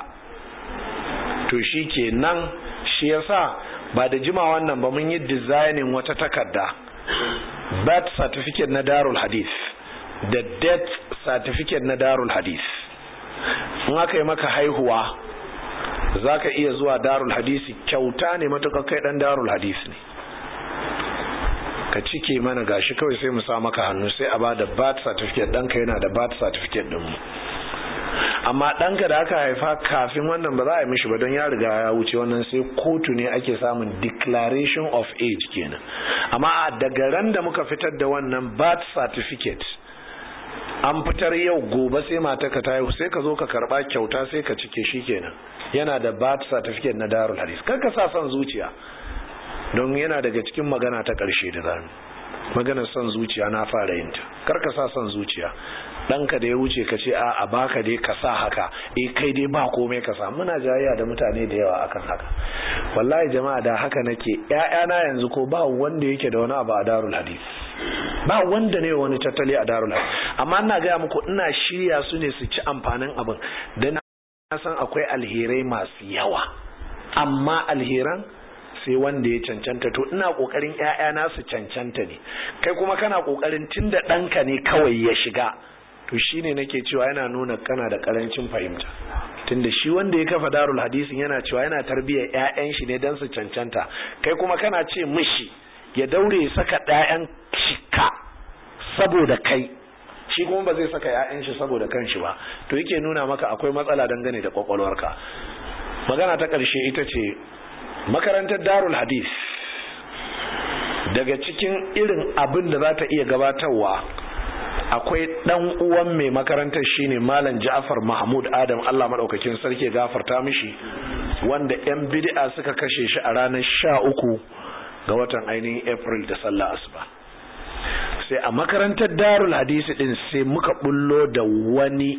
to shi ke nan shi yasa ba da jima wannan ba mun yi dizainin wata takarda birth certificate na darul hadith da death certificate na darul hadith in aka yi maka haihuwa za ka iya zuwa darul hadisi kyauta ne matuƙa kai ɗan darul hadis ne ka cike mana gashi kawai sai mu sa maka hannu sai a ba da birth certificate ɗanka yana da birth certificate ɗinmu amma ɗanka da aka haifa kafin wannan ba za a yi mishi ba don ya riga ya wuce wannan sai kotu ne ake samun declaration of age kenan amma daga ran da muka fitar da wannan birth certificate an fitar yau gobe sai mataka ta haihu sai ka zo ka karba kyauta sai ka cike shi kenan yana da birth certificate na darul hadis kar ka sa son zuciya don yana daga cikin magana ta ƙarshe da zamu maganar son zuciya na fara yin ta kar ka sa son zuciya ɗanka da ya wuce ka ce a baka dai ka sa haka eh kai dai ba komai ka sa muna jayayya da mutane da yawa akan haka wallahi jama'a da haka nake ƴaƴana yanzu ko ba wanda yake da wani abu a darul hadith ba wanda ne wani tattali a darul hadith amma ina gaya muku ina shirya su ne su ci amfanin abin dan na san akwai alherai masu yawa amma alheran sai wanda ya cancanta to ina kokarin ƴaƴana su cancanta ne kai kuma kana kokarin tunda ɗanka ne kawai ya shiga to shine nake cewa yana nuna kana da karancin fahimta tunda shi wanda ya kafa darul hadisin yana cewa yana tarbiyyar ƴaƴan shi ne dan su cancanta kai kuma kana ce mishi ya daure ya saka ƴaƴan ka saboda kai shi kuma ba zai saka ƴaƴan shi saboda kanshi ba to yake nuna maka akwai matsala dangane da kwakwalwarka magana ta ƙarshe ita ce makarantar darul hadis daga cikin irin abin da za ta iya gabatarwa akwai dan uwan mai makarantar shine malam Ja'far Mahmud Adam Allah madaukakin sarki ya gafarta mishi wanda yan bid'a suka kashe shi a ranar sha uku ga watan ainihin April da sallah asuba sai a makarantar Darul Hadisi din sai muka bullo da wani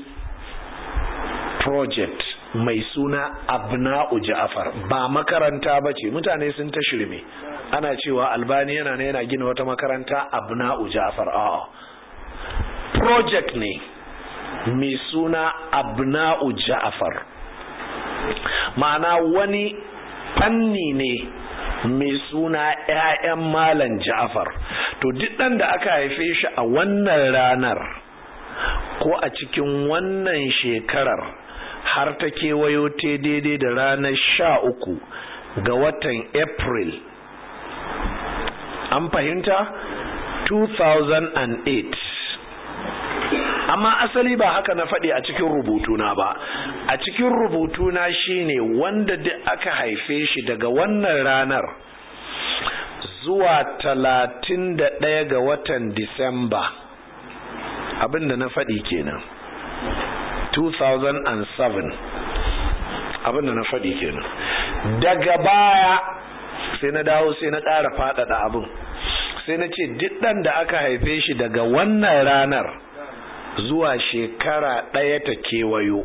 project mai suna Abna'u Ja'far ba makaranta bace mutane sun ta shirme ana cewa Albani yana ne yana gina wata makaranta Abna'u Ja'far a'a project ne mai suna abna'u ja'afar ma'ana wani fanni ne mai suna 'ya'yan malam ja'afar to duk ɗan da aka haife shi a wannan ranar ko a cikin wannan shekarar har ta kewayo ta daidai da ranar sha uku ga watan april an fahimta 2008 amma asali ba haka na faɗi a cikin rubutuna ba a cikin rubutuna shine wanda duk aka haife shi daga wannan ranar zuwa talatin da ɗaya ga watan disamba abinda na faɗi kenan 2007 abinda na faɗi kenan daga baya sai na dawo sai na ƙara faɗaɗa abin sai na ce duk ɗan da aka haife shi daga wannan ranar zuwa shekara ɗaya ta kewayo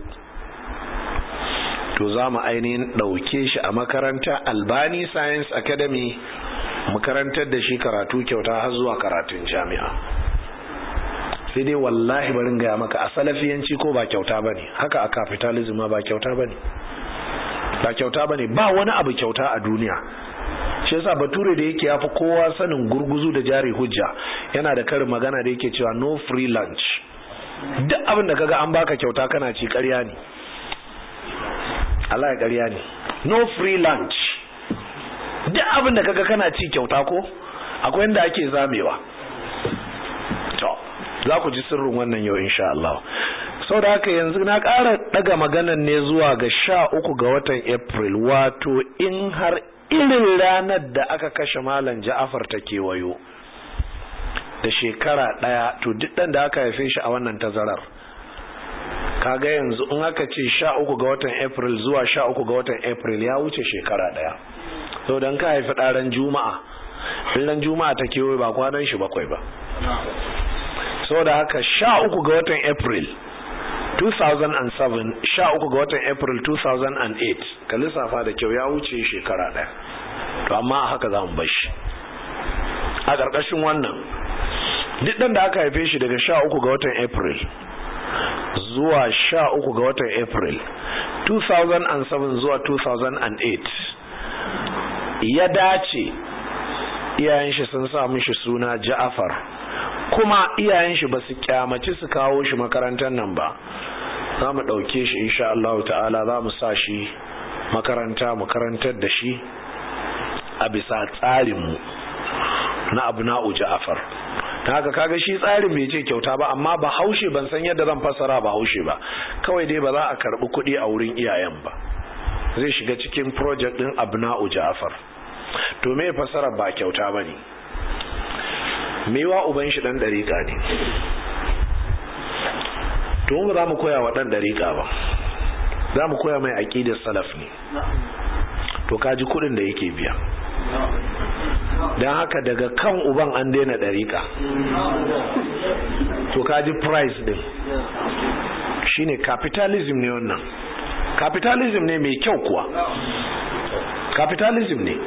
to za mu ainihin ɗauke shi a makaranta albani science academy makarantar da shi karatu kyauta har zuwa karatun jami'a sai dai wallahi barin gaya maka a salafiyanci ko ba kyauta ba ne haka a capitalism ba kyauta ba ne ba kyauta ba ne ba wani abu kyauta a duniya shi yasa bature da yake yafi kowa sanin gurguzu da jari hujja yana da karin magana da yake cewa no free lunch duk abin da kaga an baka kyauta kana ci ƙarya ne Allah ya ƙarya ne no free lunch duk abin da kaga kana ci kyauta ko akwai inda ake zamewa to za ku ji sirrin wannan yau insha Allah sau da haka yanzu na ƙara ɗaga maganan ne zuwa ga sha uku ga watan april wato in har irin ranar da aka kashe malam ja'afar ta kewayo da shekara ɗaya to duk ɗan da aka haife shi a wannan tazarar kaga yanzu in aka ce sha uku ga watan april zuwa sha uku ga watan april ya wuce shekara ɗaya sau don ka haifi ɗaren juma'a ɗan juma'a ta kewaye ba kwanan shi bakwai ba sau da haka sha uku ga watan april 2007 sha uku ga watan april 2008 ka lissafa da kyau ya wuce shekara ɗaya to amma haka za mu bashi a ƙarƙashin wannan duk ɗan da aka haife shi daga sha uku ga watan april zuwa sha uku ga watan april 2007 zuwa 2008 ya dace iyayen shi sun sa mishi suna ja'afar kuma iyayen shi ba su kyamaci su kawo shi makarantar nan ba za mu ɗauke shi insha Allah ta'ala za mu sa shi makaranta mu karantar da shi a bisa tsarinmu na abu na'u ja'afar haka kaga shi tsarin bai ce kyauta ba amma ba haushe ban san yadda zan fassara ba haushe ba kawai dai ba za a karbi kuɗi a wurin iyayen ba zai shiga cikin project din abna'u ja'far to me fassara ba kyauta bane mewa uban shi dan dariƙa ne to mu za mu koya wa dan dariƙa ba za mu koya mai aqidar salaf ne to kaji kuɗin da yake biya don haka daga kan uban an daina ɗariƙa to kaji price din shine capitalism ne wannan capitalism ne mai kyau kuwa capitalism ne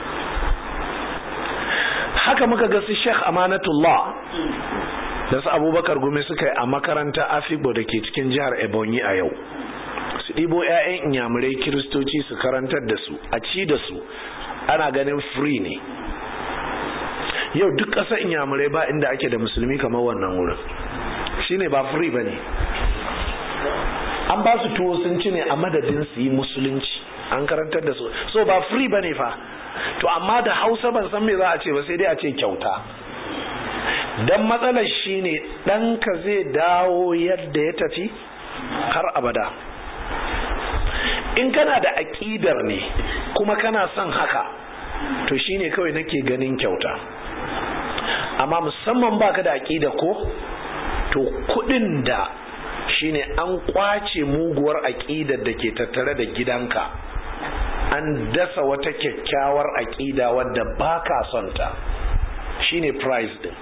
haka muka ga su sheikh amanatullah da su abubakar gumi suka yi a makaranta afibo da ke cikin jihar ebonyi a yau su ɗibo 'ya'yan inyamurai kiristoci su karantar da su a ci da su ana ganin free ne yau duk ƙasar inyamurai ba inda ake da musulmi kamar wannan wurin shine ba free ba ne an ba su tuwo sun ci ne a madadin su yi musulunci an karantar da su so ba free ba ne fa to amma da hausa ban san me za a ce ba sai dai a ce kyauta dan matsalar shine ɗanka zai dawo yadda ya tafi har abada in kana da aƙidar ne kuma kana son haka to shine kawai nake ganin kyauta amma musamman baka da aƙida ko to kuɗin da shine an kwace muguwar aƙidar da ke tattare da gidanka an dasa wata kyakkyawar aƙida wadda baka son ta shine price din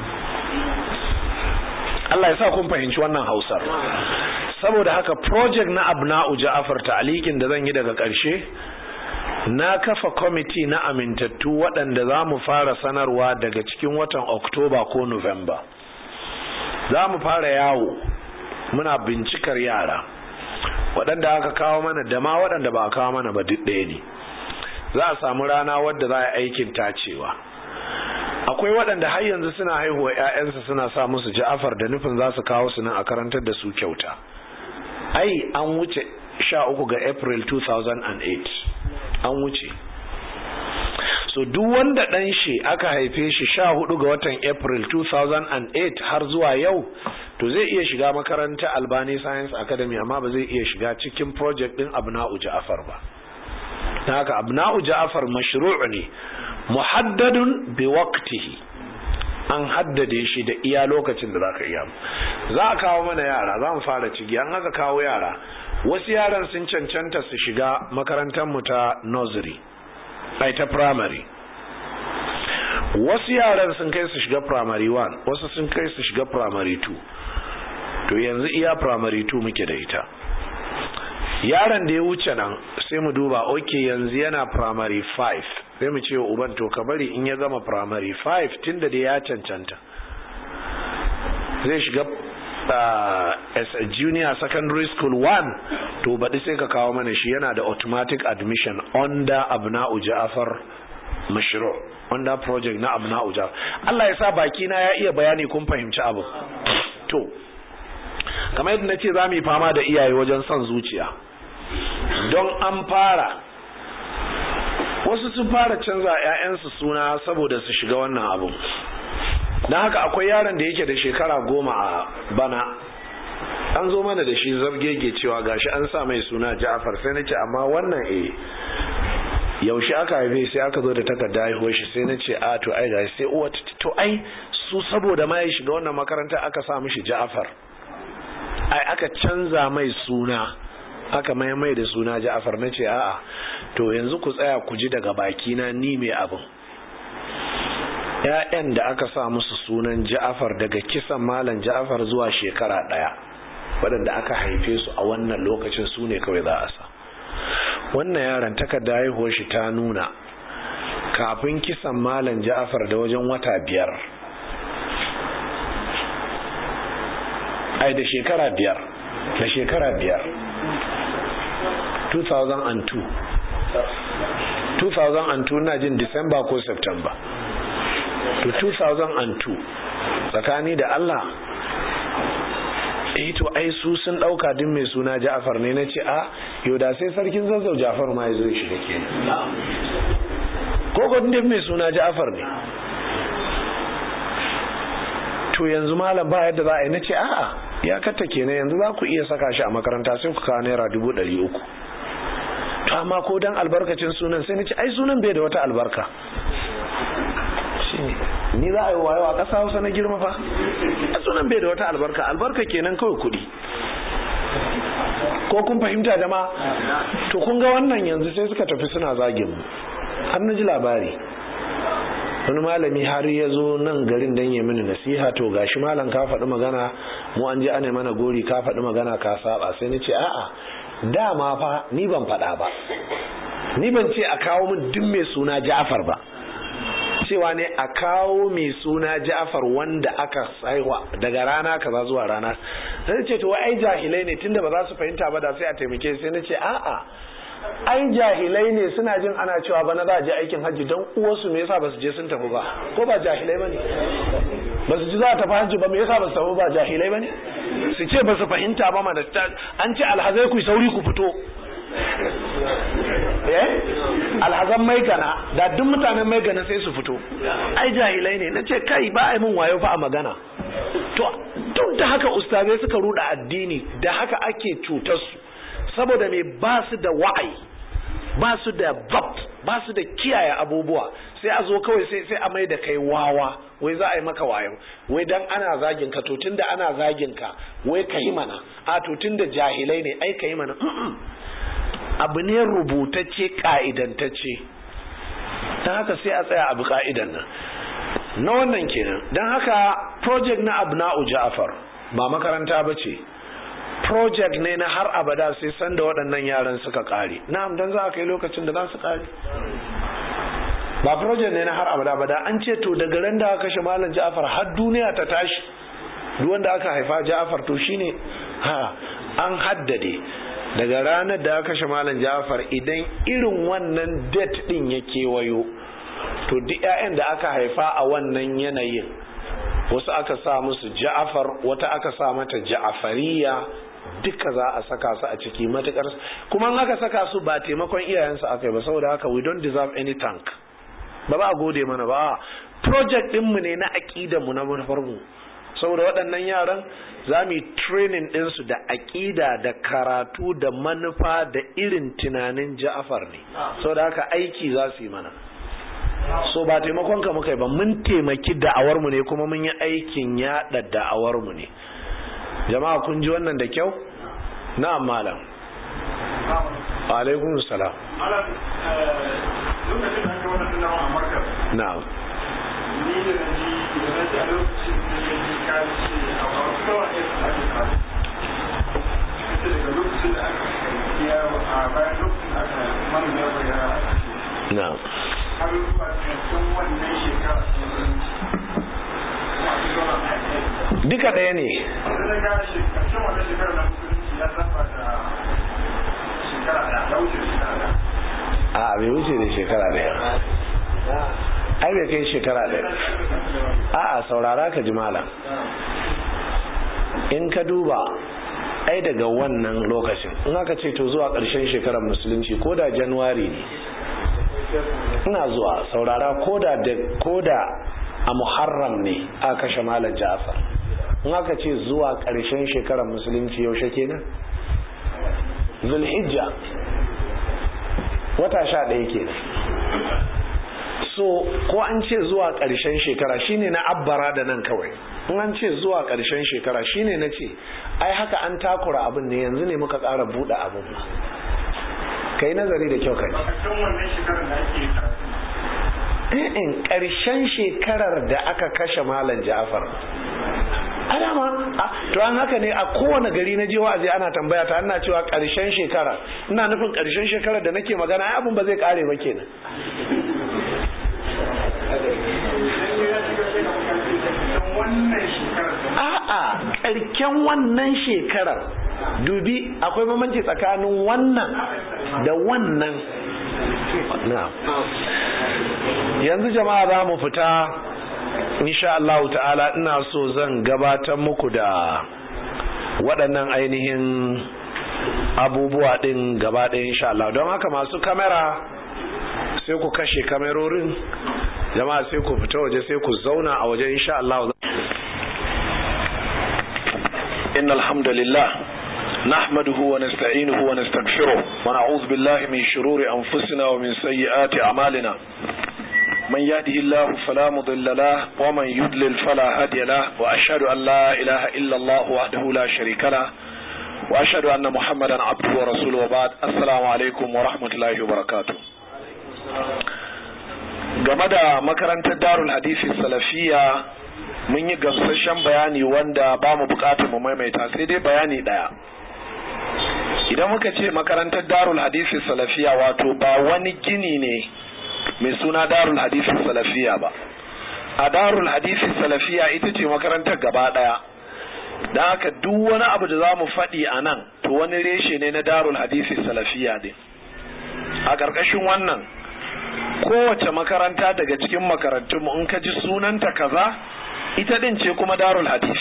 Allah ya sa kun fahimci wannan hausar saboda haka project na abna'u ja'afar ta'alikin da zan yi daga ƙarshe na kafa kwamiti na amintattu waɗanda za mu fara sanarwa daga cikin watan oktoba ko november za mu fara yawo muna bincikar yara waɗanda aka kawo mana da ma waɗanda ba a kawo mana ba duk ɗaya ne za a samu rana wadda za a aikin tacewa akwai waɗanda har yanzu suna haihuwa 'ya'yansu suna sa musu ja'afar da nufin za su kawo su nan a karantar da su kyauta ai an wuce sha uku ga april 2008 an wuce so duk wanda ɗan shi aka haife shi sha hudu ga watan april 2008 har zuwa yau to zai iya shiga makaranta albani science academy amma ba zai iya shiga cikin project ɗin abna'u ja'afar ba ta haka abna'u ja'afar mashru' ne muhaddadun bi waqtihi an haddade shi da iya lokacin da zaka iya za a kawo mana yara za mu fara cigi an haka kawo yara wasu yaran sun cancanta su shiga makarantar mu ta nursery ai ta primary wasu yaran sun kai su shiga primary 1 wasu sun kai su shiga primary 2 to yanzu iya primary 2 muke da ita yaron da ya wuce nan sai mu duba oke yanzu yana primary 5 sai mu ce uban to ka bari in ya gama primary 5 tunda da ya cancanta zai shiga uh, as a junior secondary school 1 to baɗi sai ka kawo mana shi yana da automatic admission under abna'u ja'far mashru under project na abna'u ja'far Allah ya sa baki na ya iya bayani kun fahimci abu to kamar yadda nace za mu yi fama da iyaye wajen son zuciya don an fara wasu sun fara canza 'ya'yansu suna saboda su shiga wannan abu don haka akwai yaron da yake da shekara goma a bana an zo mana da shi zargege cewa gashi an sa mai suna ja'afar sai na ce amma wannan e yaushe aka haife sai aka zo da takarda haihuwar shi sai na ce a to ai gashi sai uwa to ai su saboda ma ya shiga wannan makaranta aka sa mishi ja'afar ai aka canza mai suna aka mai mai da suna ja'afar na ce a'a to yanzu ku tsaya ku ji daga bakina ni mai abin ‘ya'yan da aka sa musu sunan ja'afar daga kisan malam ja'afar zuwa shekara ɗaya waɗanda aka haife su a wannan lokacin su ne kawai za a sa wannan yaron takarda haihuwar shi ta nuna kafin kisan malam ja'afar da wajen wata biyar ai da shekara biyar da shekara biyar 2002 2002 na jin disamba ko september to 2002 tsakani da Allah eh to ai su sun dauka din mai suna Ja'far ne nace a yau da sai sarkin zazzau Ja'far ma yazo shi da kenan ko ko din mai suna Ja'far ne to yanzu malam ba yadda za a yi na ce a'a ya katta kenan yanzu za ku iya saka shi a makaranta sai ku kawo naira dubu ɗari uku to amma ko dan albarkacin sunan sai na ce ai sunan bai da wata albarka ni za a yi wayo a ƙasa hausa na girma fa sunan bai da wata albarka albarka kenan kawai kuɗi ko kun fahimta da ma to kun ga wannan yanzu sai suka tafi suna zagin mu har na ji labari wani malami har ya zo nan garin dan ya mini nasiha to gashi malam ka faɗi magana mu an je ana mana gori ka faɗi magana ka saba sai ni ce a'a dama fa ni ban faɗa ba ni ban ce a kawo min duk mai suna Ja'far ba cewa ne a kawo mai suna Ja'far wanda aka saiwa daga rana kaza zuwa rana sai ce to ai jahilai ne tunda ba za su fahimta ba da sai a taimake sai na ce a'a ai jahilai ne suna jin ana cewa bana za a je aikin hajji don uwarsu me yasa ba su je sun tafi ba ko ba jahilai bane ba su ji za a tafi hajji ba me yasa ba su tafi ba jahilai bane su ce ba su fahimta ba mana an ce alhazai ku sauri ku fito eh alhazan maigana da duk mutanen maigana sai su fito ai jahilai ne na ce kai ba ai mun wayo fa a magana to duk da haka ustazai suka ruda addini da haka ake cutar su saboda me ba su da wa'ai ba su da zabt ba su da kiyaye abubuwa sai a zo kawai sai sai a mai da kai wawa wai za a yi maka wayo wai dan ana zagin ka to tunda ana zagin ka wai ka yi mana a to tunda jahilai ne ai ka yi mana abu ne rubutacce ka'idantacce don haka sai a tsaya abu ka'idan nan na wannan kenan don haka project na abna'u ja'far ba makaranta ba ce project ne na har abada sai sanda waɗannan yaran suka ƙare na'am don za a kai lokacin da za su ƙare ba project ne na har abada ba da an ce to daga ran da aka kashe malam ja'far har duniya ta tashi duk wanda aka haifa ja'far to shine ha an haddade daga ranar da aka kashe malam ja'far idan irin wannan date din ya kewayo to duk 'ya'yan da aka haifa a wannan yanayin wasu aka sa musu ja'far wata aka sa mata ja'fariya duka za a saka su a ciki matukar kuma aka saka su ba taimakon iyayensu aka yi ba saboda haka we don't deserve any thank ba ba a gode mana ba project ɗinmu ne na aƙidanmu na manufarmu saboda waɗannan yaran za mu yi training ɗinsu da aƙida da karatu da manufa da irin tunanin ja'afar ne saboda haka aiki za su yi mana so ba taimakon ka muka yi ba mun taimaki da'awarmu ne kuma mun yi aikin yaɗa da'awarmu ne jama'a kun ji wannan da kyau na'am malam alaikum salam na'am ni da na ji da na ji a lokacin da ya ji ka ce a wasu kawai ya sa ake kasu ita daga lokacin da aka ya a bayan lokacin da aka manu ya bayyana aka ce na'am har zuwa cikin wannan shekara ta musulunci masu zama a kai duka ɗaya ne sai na ga shekarshen wannan shekara na musulunci ya saba da shekara da ya wuce shekara da a bai wuce da shekara ɗaya ai bai kai shekara ɗaya a'a saurara ka ji malam in ka duba ai daga wannan lokacin in aka ce to zuwa ƙarshen shekarar musulunci ko da januwari ne ina zuwa saurara ko da ko da a muharram ne aka kashe malam ja'far in aka ce zuwa ƙarshen shekarar musulunci yaushe kenan zulhijja wata sha ɗaya kenan so ko an ce zuwa ƙarshen shekara shine na abbara da nan kawai in an ce zuwa ƙarshen shekara shine na ce ai haka an takura abin ne yanzu ne muka ƙara buɗe abin ba kai nazari da kyau kai cikin wannan shekarar da ake karatu in ƙarshen shekarar da aka kashe malam ja'far adama to an haka ne a kowane gari na je wa'azi ana tambaya ta ana cewa ƙarshen shekara ina nufin ƙarshen shekarar da nake magana ai abin ba zai kare ba kenan wannan shekarar a'a ƙarken wannan shekarar dubi akwai bambanci tsakanin wannan da wannan na'am yanzu jama'a za mu fita insha Allah ta'ala ina so zan gabatar muku da waɗannan ainihin abubuwa ɗin gaba ɗaya insha Allah don haka masu kamera sai ku kashe kamerorin jama'a sai ku fita waje sai ku zauna a waje insha Allah إن الحمد لله نحمده ونستعينه ونستغفره ونعوذ بالله من شرور أنفسنا ومن سيئات أعمالنا من يهده الله فلا مضل له ومن يضلل فلا هادي له وأشهد أن لا إله إلا الله وحده لا شريك له وأشهد أن محمدا عبده ورسوله وبعد السلام عليكم ورحمة الله وبركاته game da makarantar darul hadisi salafiya mun yi gamsashen bayani wanda ba mu bukatar mu maimaita sai dai bayani daya idan muka ce makarantar darul hadisi salafiya wato ba wani gini ne mai suna darul hadisi salafiya ba a darul hadisi salafiya ita ce makarantar gaba daya don haka duk wani abu da za mu faɗi a nan to wani reshe ne na darul hadisi salafiya ne a ƙarƙashin wannan kowace makaranta daga cikin makarantunmu in ka ji sunanta kaza ita din ce kuma darul hadis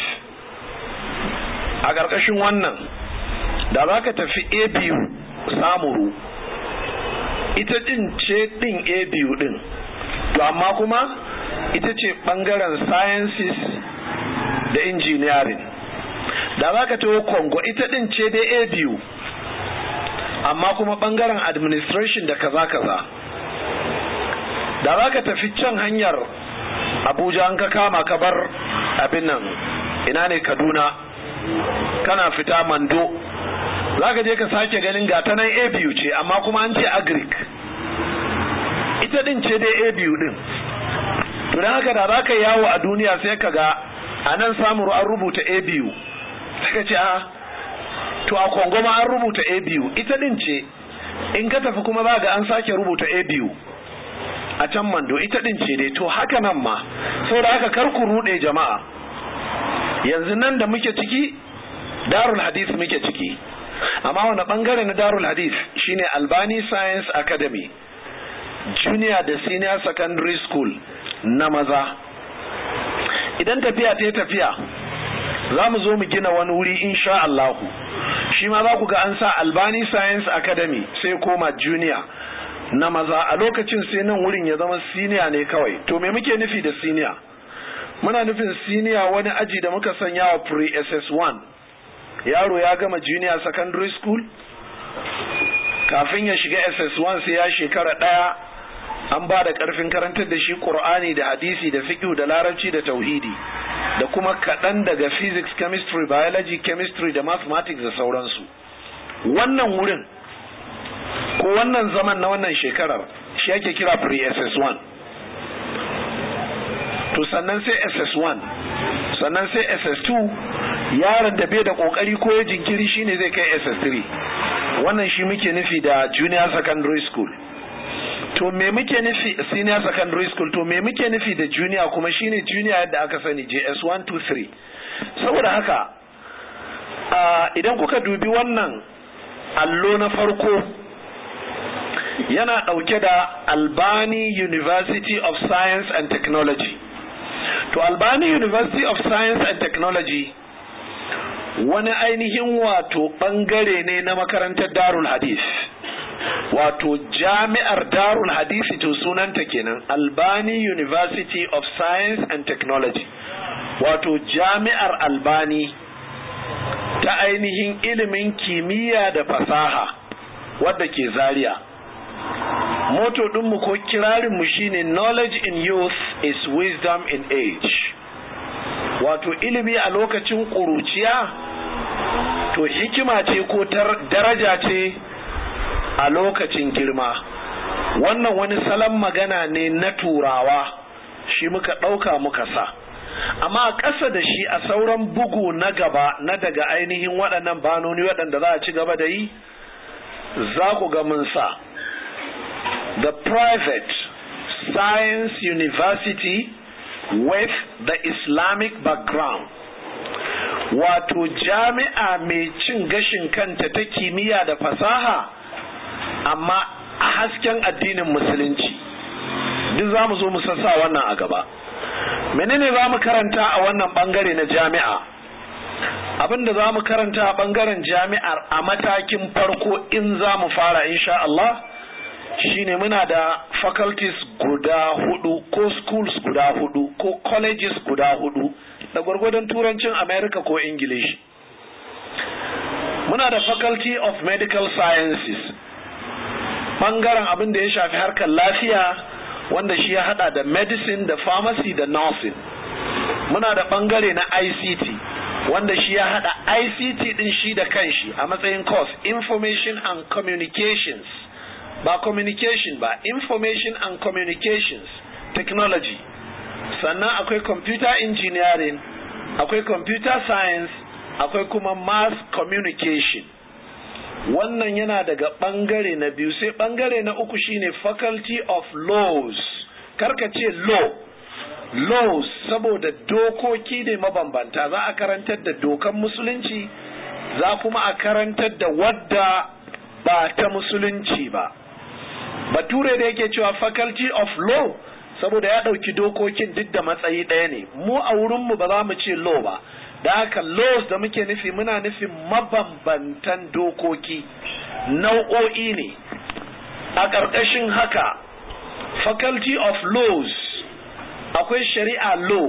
a ƙarƙashin wannan da za ka tafi abu samuru ita din ce din abu din to amma kuma ita ce ɓangaren sciences da engineering da za ka taho kongo ita din ce dai abu amma kuma ɓangaren administration da kaza-kaza da za ka tafi can hanyar abuja an ka kama ka bar abin nan ina ne kaduna kana fita mando za ka je ka sake ganin gata nan a biyu ce amma kuma an ce agric ita din ce dai a biyu din to don haka da za ka yawo a duniya sai ka ga a nan samun an rubuta a biyu sai ka ce a to a kongo ma an rubuta a biyu ita din ce in ka tafi kuma za ga an sake rubuta a biyu a can mando ita din ce dai to haka nan ma saboda haka kar ku rude jama'a yanzu nan da muke ciki darul hadith muke ciki amma wani bangare na darul hadith shine albani science academy junior da senior secondary school na maza idan tafiya ta tafiya za mu zo mu gina wani wuri insha Allahu shi ma za ku ga an sa albani science academy sai koma junior na maza a lokacin sai nan wurin ya zama siniya ne kawai to me muke nufi da siniya muna nufin siniya wani aji da muka sanya wa pre ss1 yaro ya gama junior secondary school kafin ya shiga ss1 sai ya shekara ɗaya an ba da ƙarfin karantar da shi ƙur'ani da hadisi da fiqh da larabci da tauhidi da kuma kaɗan daga physics chemistry biology chemistry da mathematics da sauransu wannan wurin ko wannan zaman na wannan shekarar shi ake kira pre-ss1 to sannan sai ss1 sannan sai ss2 yaron da bai da kokari ko ya jinkiri shine zai kai ss3 wannan shi muke nufi da junior secondary school to me muke nufi senior secondary school to me muke nufi da junior kuma shine junior yadda aka sani js1 2 3 saboda haka idan kuka dubi wannan allo na farko yana ɗauke da Albani University of Science and Technology. To Albani University of Science and Technology wani ainihin wato ɓangare ne na makarantar Darul Hadith. Wato jami'ar Darul Hadith to sunanta kenan Albani University of Science and Technology. Wato jami'ar Albani ta ainihin ilimin kimiyya da fasaha wadda ke Zaria. moto ɗinmu ko kirarinmu shine knowledge in youth is wisdom in age wato ilimi a lokacin ƙuruciya to hikima ce ko daraja ce a lokacin girma wannan wani salon magana ne na turawa shi muka ɗauka muka sa amma a ƙasa da shi a sauran bugu na gaba na daga ainihin waɗannan banoni waɗanda za a ci gaba da yi za ku ga mun sa the private science university with the Islamic background wato jami'a mai cin gashin kanta ta kimiyya da fasaha amma a hasken addinin musulunci duk za mu zo mu sassa wannan a gaba menene za mu karanta a wannan bangare na jami'a abinda za mu karanta a bangaren jami'ar a matakin farko in za mu fara insha Allah shine muna da faculties guda hudu ko schools guda hudu ko colleges guda hudu da gwargwadon turancin america ko english muna da faculty of medical sciences ɓangaren abin da ya shafi harkar lafiya wanda shi ya hada da medicine da pharmacy da nursing muna da ɓangare na ict wanda shi ya hada ict din shi da kanshi a matsayin course information and communications ba communication ba information and communications technology sannan akwai computer engineering akwai computer science akwai kuma mass communication wannan yana daga bangare na biyu sai bangare na uku shine faculty of laws karka ce law laws saboda dokoki ne mabambanta za a karantar da dokan musulunci za kuma a karantar da wadda ba ta musulunci ba bature da yake cewa faculty of law saboda ya ɗauki dokokin duk da matsayi ɗaya ne mu a wurinmu ba za mu ce law ba da haka laws da muke nufi muna nufin mabambantan dokoki nau'o'i ne a ƙarƙashin haka faculty of laws akwai shari'a law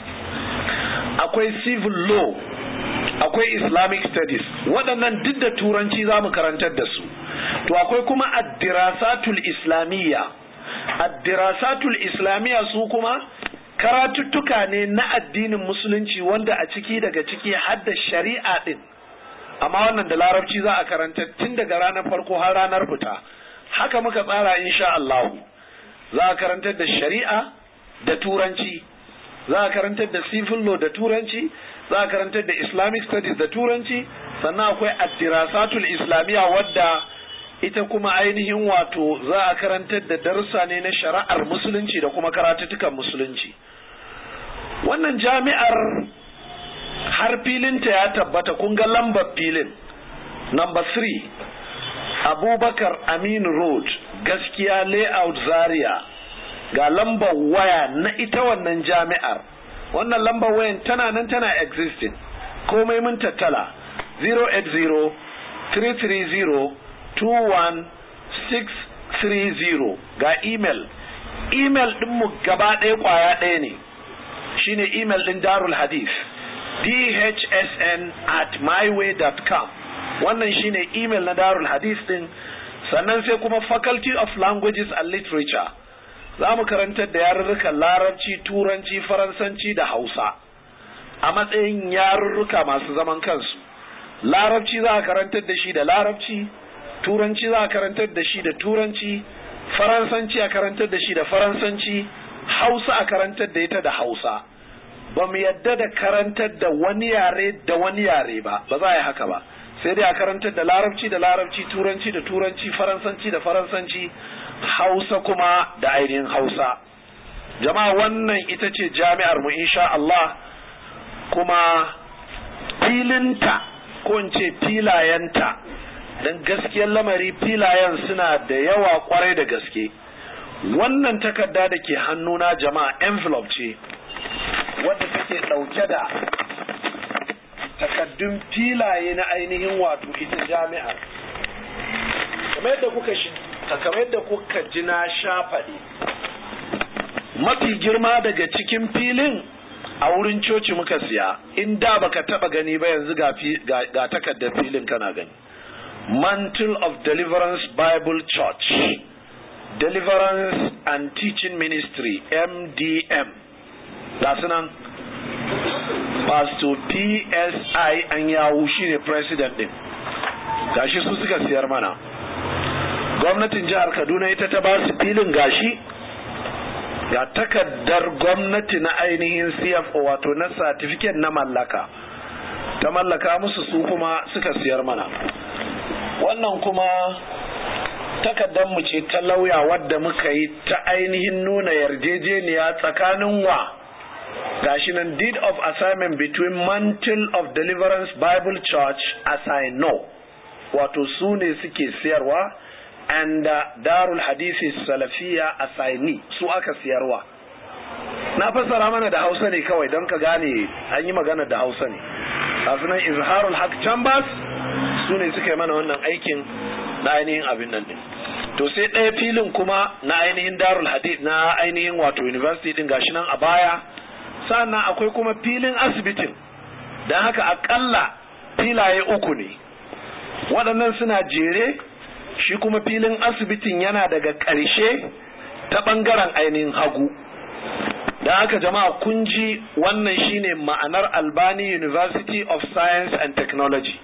akwai civil law akwai islamic studies waɗannan duk da turanci za mu karantar da su to akwai kuma addirasatul islamiyya addirasatul islamiyya su kuma karatuttuka ne na addinin musulunci wanda a ciki daga ciki har da shari'a din amma wannan da larabci za a karanta tun daga ranar farko har ranar fita haka muka tsara insha Allah za a karantar da shari'a da turanci za a karantar da civil law da turanci za a karantar da islamic studies da turanci sannan akwai addirasatul islamiyya wadda ita kuma ainihin wato za a karantar da darussa ne na shari'ar musulunci da kuma karatuttukan musulunci wannan jami'ar har filinta ya tabbata kun ga lambar filin number 3 abubakar aminu road gaskiya layout zaria ga lambar waya na ita wannan jami'ar wannan lambar wayan tana nan tana existing komai mun tattala 080 330 21630 ga email email ɗinmu gaba ɗaya ƙwaya ɗaya ne shine email ɗin darul hadith dhsn at myway.com wannan shine email na darul hadith ɗin sannan sai kuma faculty of languages and literature za mu karantar da yarurrukan larabci turanci faransanci da hausa a matsayin yarurruka masu zaman kansu larabci za a karantar da shi da larabci turanci za a karantar da shi da turanci faransanci a karantar da shi da faransanci hausa a karantar da ita da hausa ba mu yadda da karantar da wani yare da wani yare ba ba za a yi haka ba sai dai a karantar da larabci da larabci turanci da turanci faransanci da faransanci hausa kuma da ainihin hausa jama'a wannan ita ce jami'ar mu insha Allah kuma filinta ko in ce filayenta don gaskiyar lamari filayen suna da yawa kwarai da gaske wannan takarda da ke hannuna jama'a envelope ce wadda take ɗauke da takaddun filaye na ainihin wato ita jami'ar kamar yadda kuka shi kamar yadda kuka ji na shafaɗe mafi girma daga cikin filin a wurin coci muka siya in da baka taba gani ba yanzu ga, ga takardar filin kana gani mantle of deliverance bible church deliverance and teaching ministry mdm ga sunan pastor psi an yawu shine president din gashi su suka siyar mana gwamnatin jihar kaduna ita ta ba su filin gashi ga takaddar gwamnati na ainihin CFO wato na certificate na mallaka ta mallaka musu su kuma suka siyar mana wannan kuma takaddar mu ce ta lauya wadda muka yi ta ainihin nuna yarjejeniya tsakanin wa gashi nan deed of assignment between mantle of deliverance bible church as i know wato su ne suke siyarwa and uh, darul hadisi salafiya asaini su aka siyarwa na fassara mana da hausa ne kawai don ka gane an yi magana da hausa ne nan izharul haq chambers su ne suka yi mana wannan aikin na ainihin abin nan din to sai ɗaya filin kuma na ainihin darul hadith na ainihin wato university din gashi nan a baya sannan akwai kuma filin asibitin don haka akalla filaye uku ne waɗannan suna jere shi kuma filin asibitin yana daga ƙarshe ta ɓangaren ainihin hagu da haka jama'a kun ji wannan shine ma'anar albani university of science and technology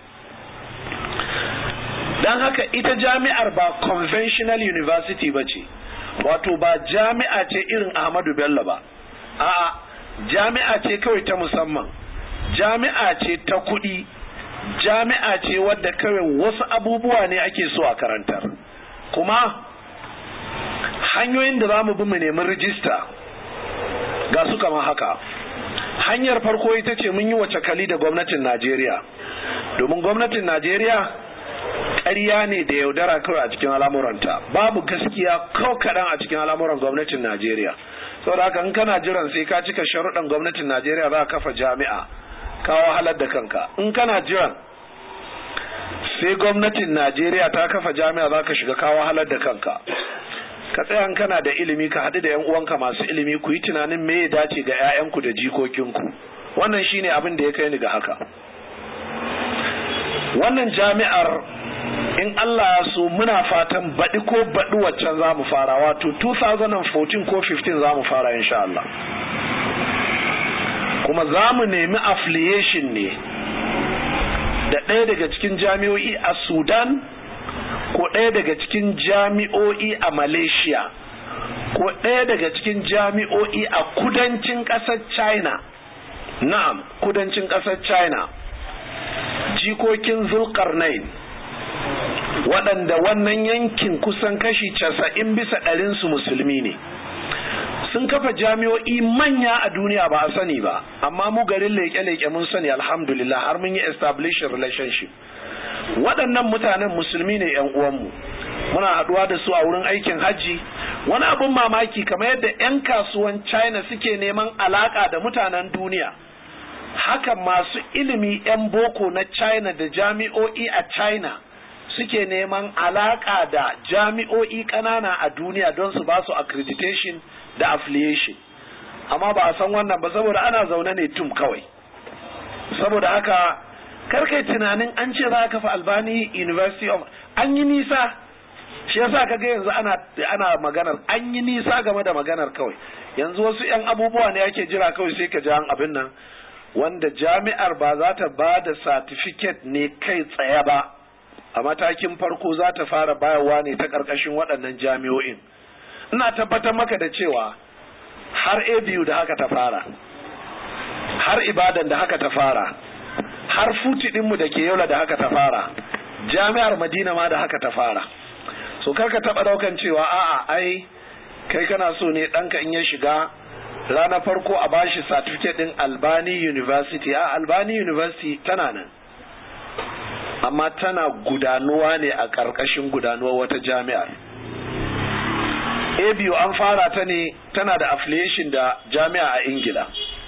don haka ita jami'ar ba conventional university ba ce wato ba jami'a ce irin ahmadu bello ba a'a jami'a ce kawai ta musamman jami'a ce ta kuɗi jami'a ce wadda kawai wasu abubuwa ne ake so a karantar kuma hanyoyin da za mu bi mu nemi rijista ga su kama haka hanyar farko ita ce mun yi wace kali da gwamnatin najeriya domin gwamnatin najeriya ƙarya ne da yaudara kawai a cikin al'amuranta babu gaskiya kawai kaɗan a cikin al'amuran gwamnatin najeriya saboda haka in kana jiran sai ka cika sharuɗan gwamnatin najeriya za ka kafa jami'a ka wahalar da kanka in kana jiran sai gwamnatin najeriya ta kafa jami'a za ka shiga ka wahalar da kanka ka tsaya kana da ilimi ka haɗu da yan uwanka masu ilimi ku yi tunanin me ya dace ga 'ya'yanku da jikokinku wannan shine abin da ya kai ni ga haka wannan jami'ar in Allah ya so muna fatan baɗi ko baɗi waccan za mu fara wato 2014 ko 15 za mu fara insha Allah kuma za mu nemi affiliation ne da ɗaya daga cikin jami'o'i a Sudan ko ɗaya daga cikin jami'o'i a Malaysia ko ɗaya daga cikin jami'o'i a kudancin ƙasar China na'am kudancin ƙasar China jikokin Zulkarnain waɗanda wannan yankin kusan kashi casa'in bisa ɗarinsu musulmi ne sun kafa jami'o'i manya a duniya ba a sani ba amma mu garin leƙe-leƙe mun sani alhamdulillah har mun yi establishing relationship waɗannan mutanen musulmi ne yan uwanmu muna haɗuwa da su a wurin aikin hajji wani abin mamaki kamar yadda 'yan kasuwan china suke neman alaƙa da mutanen duniya haka masu ilimi 'yan boko na china da jami'o'i a china suke neman alaƙa da jami'o'i ƙanana a duniya don su ba su accreditation da affiliation amma ba a san wannan ba saboda ana zaune ne tum kawai saboda haka karkai tunanin an ce za a kafa albani university of an yi nisa shi yasa kaga yanzu ana ana maganar an yi nisa game da maganar kawai yanzu wasu yan abubuwa ne ake jira kawai sai ka ji an abin nan wanda jami'ar ba za ta ba da certificate ne kai tsaye ba a matakin farko za ta fara bayarwa ne ta ƙarƙashin waɗannan jami'o'in ina tabbatar maka da cewa har abu da haka ta fara har ibadan da haka ta fara har futi ɗinmu da ke yola da haka ta fara jami'ar madina ma da haka ta fara so karka taɓa ɗaukan cewa a'a ai kai kana so ne ɗanka in ya shiga ranar farko a bashi certificate ɗin albani university a albani university tana nan amma tana gudanuwa ne a ƙarƙashin gudanuwar wata jami'ar abu an fara ta ne tana da affiliation da jami'a a ingila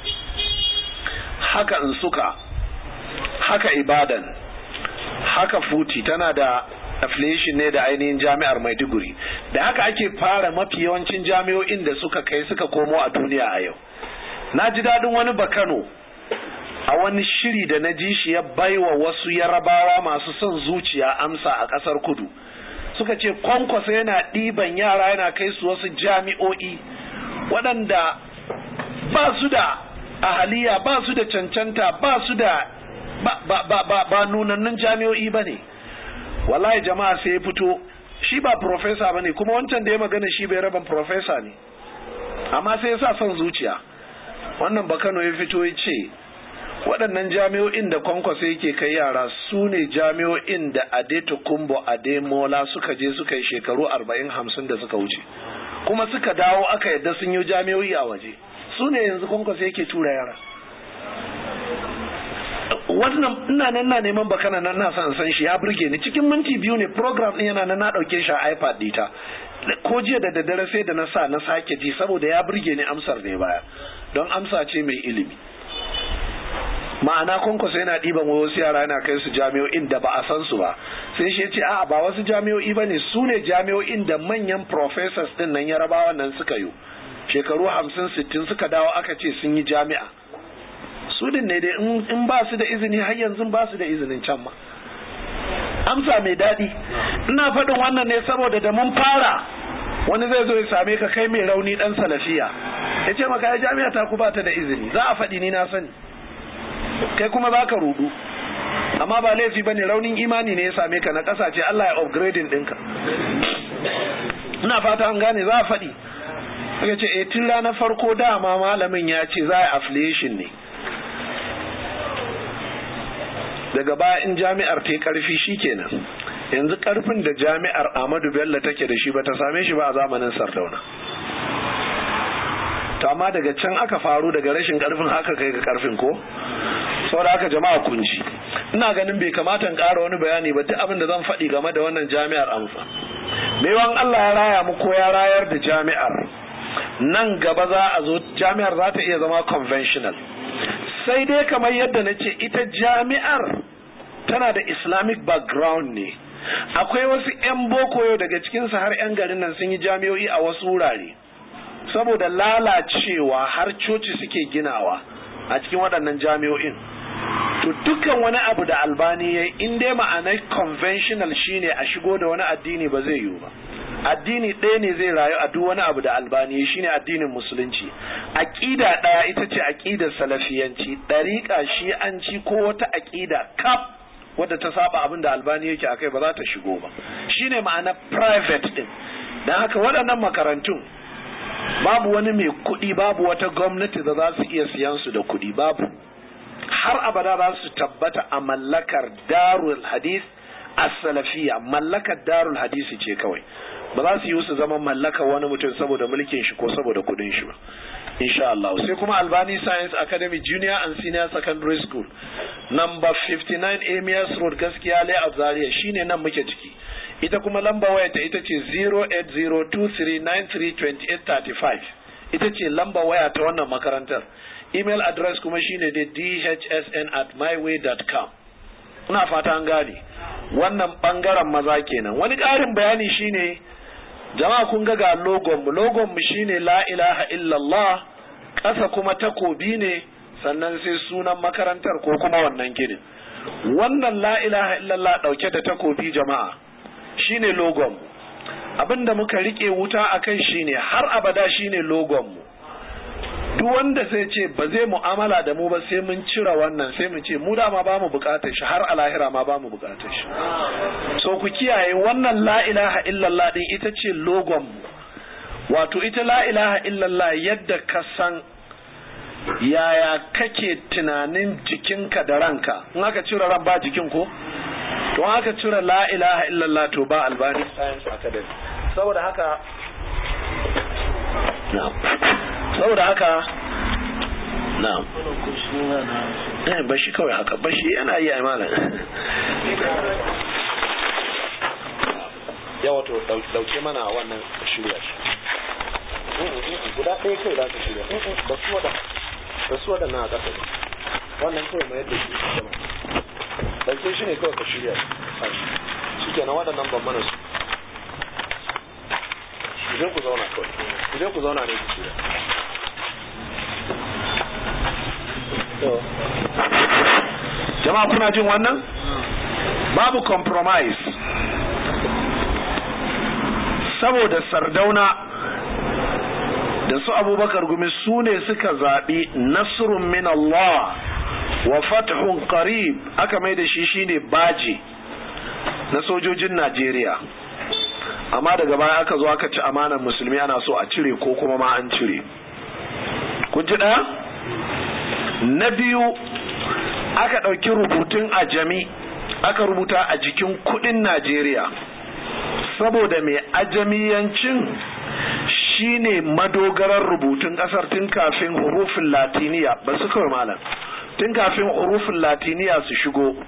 haka in suka haka ibadan haka futi tana da affiliation ne da ainihin jami'ar maiduguri da haka ake fara mafi yawancin jami'o'in da suka kai suka komo a duniya a yau na ji daɗin wani bakano a wani shiri da na ji shi ya baiwa wasu yarabawa masu son zuciya amsa a ƙasar kudu suka ce kwankwasa yana ɗiban yara yana kai su wasu jami'o'i waɗanda ba su da ahaliya ba su da cancanta ba su da ba, ba, ba, ba, ba nunannun jami'o'i ba ne wallahi jama'a sai ya fito shi ba profesa ba ne kuma wancan da ya magana shi bai raban profesa ne amma sai ya sa son zuciya wannan bakano ya fito ya ce waɗannan jami'o'in da kwankwasa yake kai yara su ne jami'o'in da adeto kumbo ademola suka je suka yi shekaru arba'in hamsin da suka wuce kuma suka dawo aka yadda sun yi jami'o'i a waje su ne yanzu kwankwasa yake tura yara wannan ina nan na neman bakana nan na san san shi ya burge ni cikin minti biyu ne program din yana nan na dauke shi a iPad dita ko jiya da daddare sai da na sa na sake ji saboda ya burge ni amsar ne baya don amsa ce mai ilimi ma'ana kwankwasa yana ɗiban wasu yara yana kai su jami'o'in da ba a san su ba sai shi ya ce a'a ba wasu jami'o'i ba ne su ne jami'o'in da manyan professors din nan yarabawa nan suka yi shekaru hamsin sittin suka dawo aka ce sun yi jami'a su din ne dai in ba su da izini har yanzu ba su da izinin can ma amsa mai daɗi ina faɗin wannan ne saboda da mun fara wani zai zo ya same ka kai mai rauni dan salafiya ya ce maka ya jami'a ta ku bata da izini za a faɗi ni na sani kai kuma za ka rudu amma ba laifi bane raunin imani ne ya same ka na ƙasa ce Allah ya upgrading ɗinka ina fata an gane za a faɗi ya ce eh tun ranar farko dama malamin ya ce za a affiliation ne daga baya in jami'ar ta yi ƙarfi shikenan yanzu karfin da jami'ar Ahmadu Bello take da shi bata same shi ba a zamanin Sardauna to amma daga can aka faru daga rashin karfin haka kai ga karfin ko saboda haka jama'a kun ji ina ganin bai kamata in ƙara wani bayani ba duk abin da zan faɗi game da wannan jami'ar amsa wan Allah ya raya mu ko ya rayar da jami'ar nan gaba za a zo jami'ar za ta iya zama conventional sai dai kamar yadda na ce ita jami'ar tana da islamic background ne akwai wasu 'yan boko yau daga cikinsu har 'yan garin nan sun yi jami'o'i a wasu wurare saboda lalacewa har coci suke ginawa a cikin waɗannan jami'o'in to dukkan wani abu da albani ya in dai ma'anar conventional shine a shigo da wani addini ba zai yiwu ba addini ɗaya ne zai rayu a duk wani abu da albani ya shine addinin musulunci aƙida ɗaya ita ce aƙidar salafiyanci ɗariƙa shi'anci ko wata aƙida kaf wadda ta saba abin da albani yake akai ba za ta shigo ba shine ma'ana private din dan haka waɗannan makarantun babu wani mai kuɗi babu wata gwamnati da za su iya siyan su da kuɗi babu har abada za su tabbata a mallakar darul hadith as-salafiyya mallakar darul hadisi ce kawai ba za su yi su zama mallakar wani mutum saboda mulkin shi ko saboda kuɗin shi ba insha Allah sai kuma Albani Science Academy Junior and Senior Secondary School number 59 Amias Road gaskiya layout Zaria shine nan muke ciki ita kuma lamba waya ta ita ce 08023932835 ita ce lamba waya ta wannan makarantar email address kuma shine dai dhsn at myway.com ina fata an gane wannan bangaren maza kenan wani ƙarin bayani shine jama'a kun ga ga logon mu logon mu shine la ilaha illallah ƙasa kuma takobi ne sannan sai sunan makarantar ko kuma wannan ginin wannan la ilaha illallah dauke da takobi jama'a shine logon mu abinda muka rike wuta akai shine har abada shine logon mu duk wanda sai ce ba zai mu'amala da mu ba sai mun cire wannan sai mu ce mu dama ba mu bukatar shi har a lahira ma ba mu bukatar shi so ku kiyaye wannan la ilaha illallah din ita ce logon mu wato ita la ilaha illallah yadda ka san yaya kake tunanin jikinka da ranka in aka cire ran ba jikin ko to in aka cire la ilaha illallah to ba albani science academy saboda haka na'am saboda haka na'am eh bashi kawai haka bashi yana yi a malam ya wato dauke mana wannan shirya shi guda ɗaya kai za ka shirya ba su wada ba su wada na ƙasa wannan kawai mai yadda shi sama dauke shi ne kawai ka shirya shi ke na waɗannan ban mana su ku je ku zauna kawai ku je ku zauna ne ku shirya jama'a kuna jin wannan babu compromise saboda sardauna da su abubakar gumi su ne suka zaɓi nasrun min Allah wa fathun qarib aka mai da shi shine baji na sojojin Najeriya amma daga baya aka zo aka ci amanar musulmi ana so a cire ko kuma ma an cire kun ji ɗaya na biyu aka ɗauki rubutun a jami aka rubuta a jikin kuɗin Najeriya saboda mai ajamiyancin shine madogarar rubutun ƙasar tun kafin hurufin latiniya ba su kawai malam tun kafin hurufin latiniya su shigo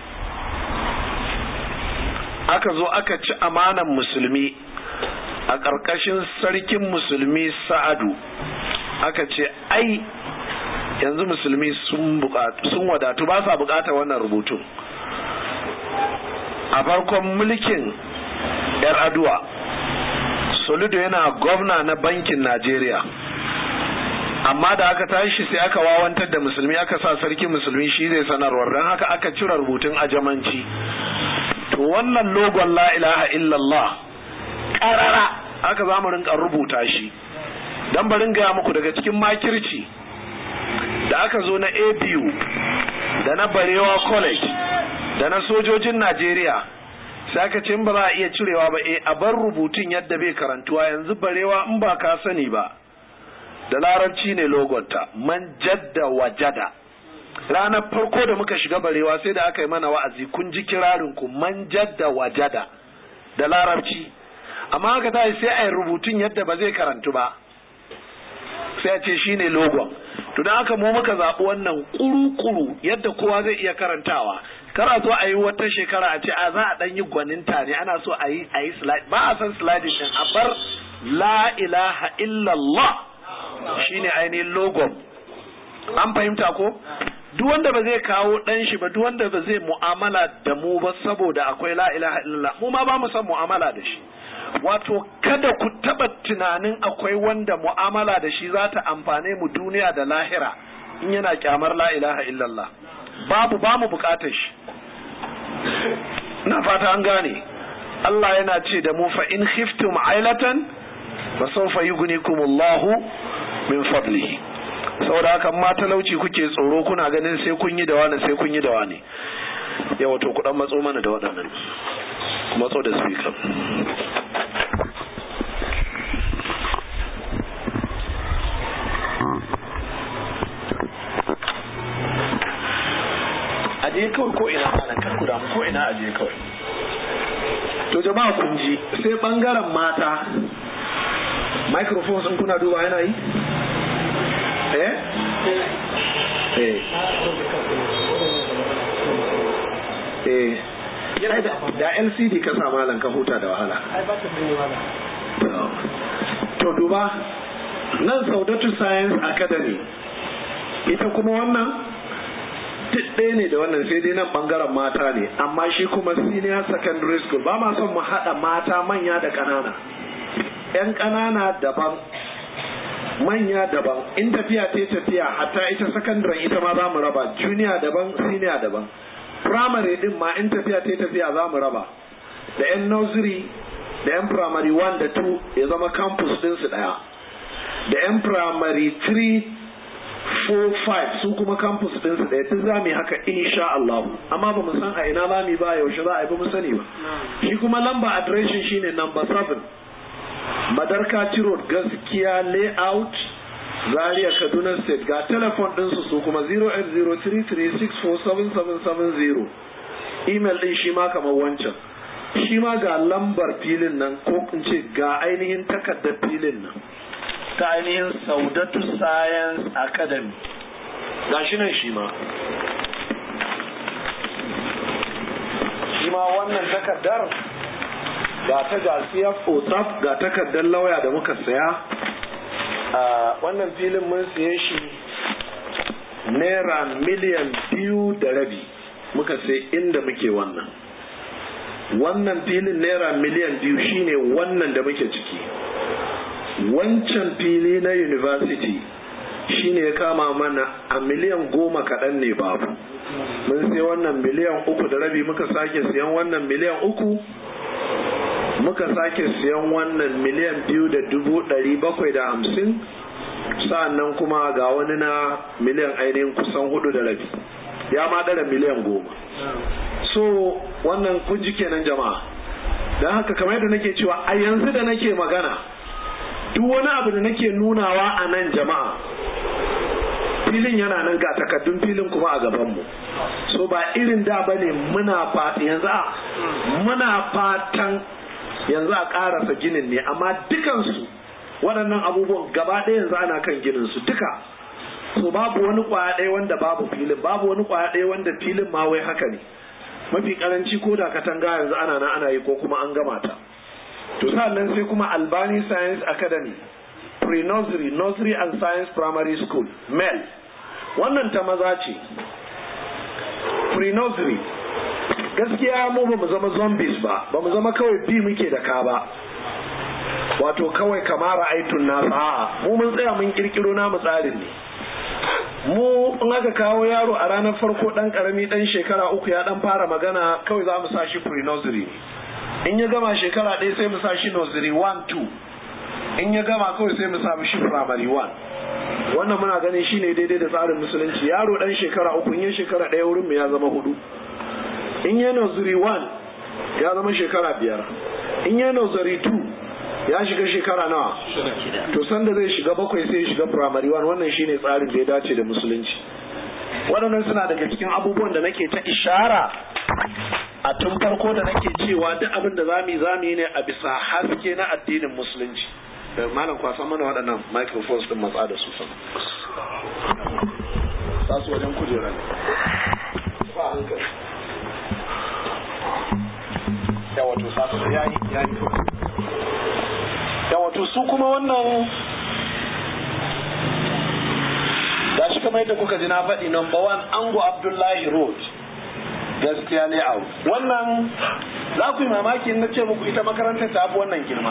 aka zo aka ci amanan musulmi a ƙarƙashin sarkin musulmi sa'adu aka ce ai yanzu musulmi sun wadatu ba sa bukatar wannan rubutun a farkon mulkin yar aduwa solido yana gwamna na bankin najeriya amma da aka tashi sai aka wawantar da musulmi aka sa sarki musulmi shi zai sanarwar don haka aka cire rubutun ajamanci to wannan logon la ilaha illallah ƙarara aka za mu rinka rubuta shi don barin gaya muku daga cikin makirci da aka zo na abu da na barewa college da na sojojin najeriya sai aka ce ba za a iya cirewa ba e a bar rubutun yadda bai karantuwa yanzu barewa in ba ka sani ba da larabci ne logonta man jadda wajada ranar farko da muka shiga barewa sai da aka yi mana wa'azi kun ji kirarin ku man jadda wajada da larabci amma haka ta sai a yi rubutun yadda ba zai karantu ba sai a ce shine logon to don haka mu muka zaɓi wannan kuru-kuru yadda kowa zai iya karantawa kar a zo a yi wata shekara a ce a za a ɗan yi gwaninta ne ana so a yi a yi slide ba a san slide din a bar la ilaha illallah shine ainihin logon an fahimta ko duk wanda ba zai kawo ɗan shi ba duk wanda ba zai mu'amala da mu ba saboda akwai la ilaha illallah mu ma ba mu san mu'amala da shi wato kada ku taba tunanin akwai wanda mu'amala da shi za ta amfane mu duniya da lahira in yana kyamar la ilaha illallah babu ba mu bukatar shi na fata an gane Allah yana ce da mu fa in khiftum ailatan fa sawfa yughnikumullahu min fadlihi saboda haka ma talauci kuke tsoro kuna ganin sai kun yi da wani sai kun yi da wani yawa to ku dan matso mana da waɗannan matso da speaker aje kawai ko ina malam kar ku damu ko ina aje kawai to jama'a kun ji sai bangaren mata microphone sun kuna duba yana yi eh eh eh yana da LCD ka sa malam ka huta da wahala to duba nan Saudatu Science Academy ita kuma wannan duk ɗaya ne da wannan sai dai nan ɓangaren mata ne amma shi kuma senior secondary school ba ma son mu haɗa mata manya da ƙanana ‘yan ƙanana daban manya daban in tafiya ta tafiya hatta ita secondary ita ma za mu raba junior daban senior daban primary din ma in tafiya ta tafiya za mu raba da ‘yan nursery da ‘yan primary 1 da 2 ya zama campus ɗinsu ɗaya da ‘yan primary 3 4-5 su kuma campus ɗinsu ɗaya duk za mu yi haka insha Allah amma ba mu san a ina za mu ba yaushe za a yi ba mu sani ba shi kuma lamba adireshin shine number 7 madarka road gaskiya layout zaria kaduna state ga telefon ɗinsu su kuma 08033647770 email ɗin shi ma kamar wancan shi ma ga lambar filin nan ko in ce ga ainihin takardar filin nan ta ainihin saudatu science academy ga shi nan shi ma shi ma wannan takardar ga ta ga CFO ga takardar lauya da muka saya a wannan filin mun siye shi naira miliyan biyu da rabi muka sai inda muke wannan wannan filin naira miliyan biyu shine wannan da muke ciki wancan fili na university shine ya kama mana a miliyan goma kaɗan ne babu mun sai wannan miliyan uku da rabi muka sake siyan wannan miliyan uku muka sake siyan wannan miliyan biyu da dubu ɗari bakwai da hamsin sa'annan kuma ga wani na miliyan ainihin kusan hudu da rabi ya ma ɗara miliyan goma so wannan kun ji kenan jama'a don haka kamar yadda nake cewa a yanzu da nake magana duk wani abu da nake nunawa a nan jama'a filin yana nan ga takaddun filin kuma a gabanmu so ba irin da ba ne muna fata yanzu a muna fatan yanzu a karasa ginin ne amma dukansu waɗannan abubuwan gaba ɗaya yanzu ana kan ginin su duka so babu wani kwaya ɗaya wanda babu filin babu wani kwaya ɗaya wanda filin ma wai haka ne mafi karanci ko da katanga yanzu ana nan ana yi ko kuma an gama ta to sannan sai kuma albani science academy pre-nursery nursery and science primary school mel wannan ta maza ce pre-nursery gaskiya mu ba mu zama zombies ba ba mu zama kawai bi muke da ka ba wato kawai kamara aitun nasa a'a mu mun tsaya mun kirkiro namu tsarin ne mu in aka kawo yaro a ranar farko dan karami dan shekara uku ya dan fara magana kawai za mu sa shi pre-nursery in ya gama shekara ɗaya sai mu sa shi nursery 1 2 in ya gama kawai sai mu sa shi primary 1 wannan muna ganin shine daidai da tsarin musulunci yaro dan shekara uku in ya shekara ɗaya wurin mu ya zama hudu in ya nursery 1 ya zama shekara biyar in ya nursery 2 ya shiga shekara nawa to sanda zai shiga bakwai sai ya shiga primary 1 wannan shine tsarin da ya dace da musulunci waɗannan suna daga cikin abubuwan da nake ta ishara a tun farko da nake cewa duk abin da zamu yi zamu yi ne a bisa haske na addinin musulunci malam kwasa mana waɗannan microphones din matsa da su sama sa su wajen kujera ne ba hankali yawa to sa su yayi yayi yawa to su kuma wannan ga shi kamar yadda kuka ji na faɗi number one ango abdullahi road gaskiya ne a wannan za ku yi mamaki na ce muku ita makarantar ta fi wannan girma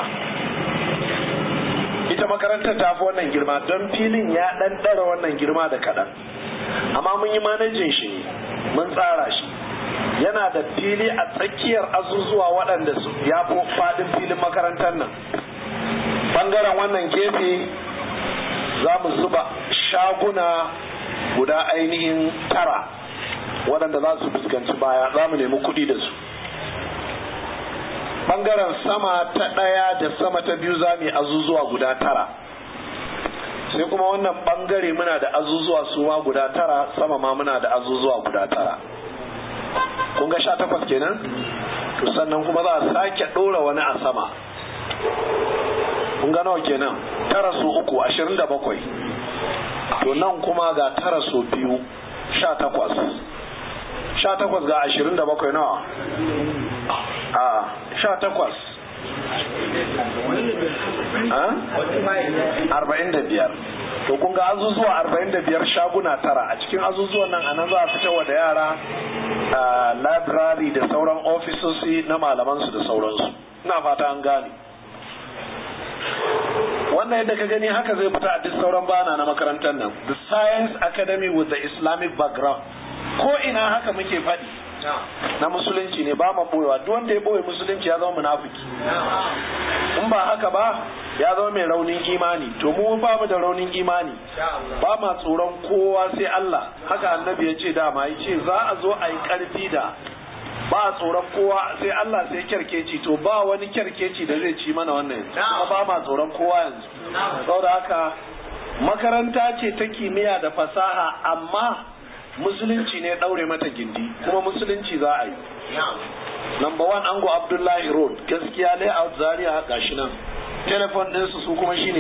ita makarantar ta fi wannan girma don filin ya ɗan ɗara wannan girma da kaɗan amma mun yi manajin shi ne mun tsara shi yana da fili a tsakiyar azuzuwa waɗanda su ya fi faɗin filin makarantar nan ɓangaren wannan gefe za mu zuba shaguna guda ainihin tara waɗanda za su fuskanci baya za mu nemi kuɗi da su ɓangaren sama ta ɗaya da sama ta biyu za mu yi azuzuwa guda tara sai kuma wannan ɓangare muna da azuzuwa su ma guda tara sama ma muna da azuzuwa guda tara kun ga sha takwas kenan to sannan kuma za a sake ɗora wani a sama kun ga nawa kenan tara su uku ashirin da bakwai to nan kuma ga tara su biyu sha takwas sha takwas ga ashirin da bakwai nawa a sha takwas arba'in da biyar to kun ga azuzuwa arba'in da biyar shaguna tara a cikin azuzuwan nan anan za a fitarwa da yara library da sauran ofisoshi na malamansu da sauransu ina fata an gane wannan yadda ka gani haka zai fita a duk sauran bana na makarantar nan the science academy with the islamic background ko ina haka muke faɗi na musulunci ne ba ma boyewa duk wanda ya boye musulunci ya zama munafiki in ba haka ba ya zama mai raunin imani to mu ba mu da raunin imani ba ma tsoron kowa sai Allah haka annabi ya ce dama ya ce za a zo a yi karfi da ba a tsoron kowa sai Allah sai kyarkeci to ba wani kyarkeci da zai ci mana wannan yanzu kuma ba ma tsoron kowa yanzu saboda haka makaranta ce ta kimiyya da fasaha amma musulunci ne daure mata gindi kuma musulunci za a yi number one ango abdullahi road gaskiya layout zaria gashi nan telefon ɗinsu su kuma shine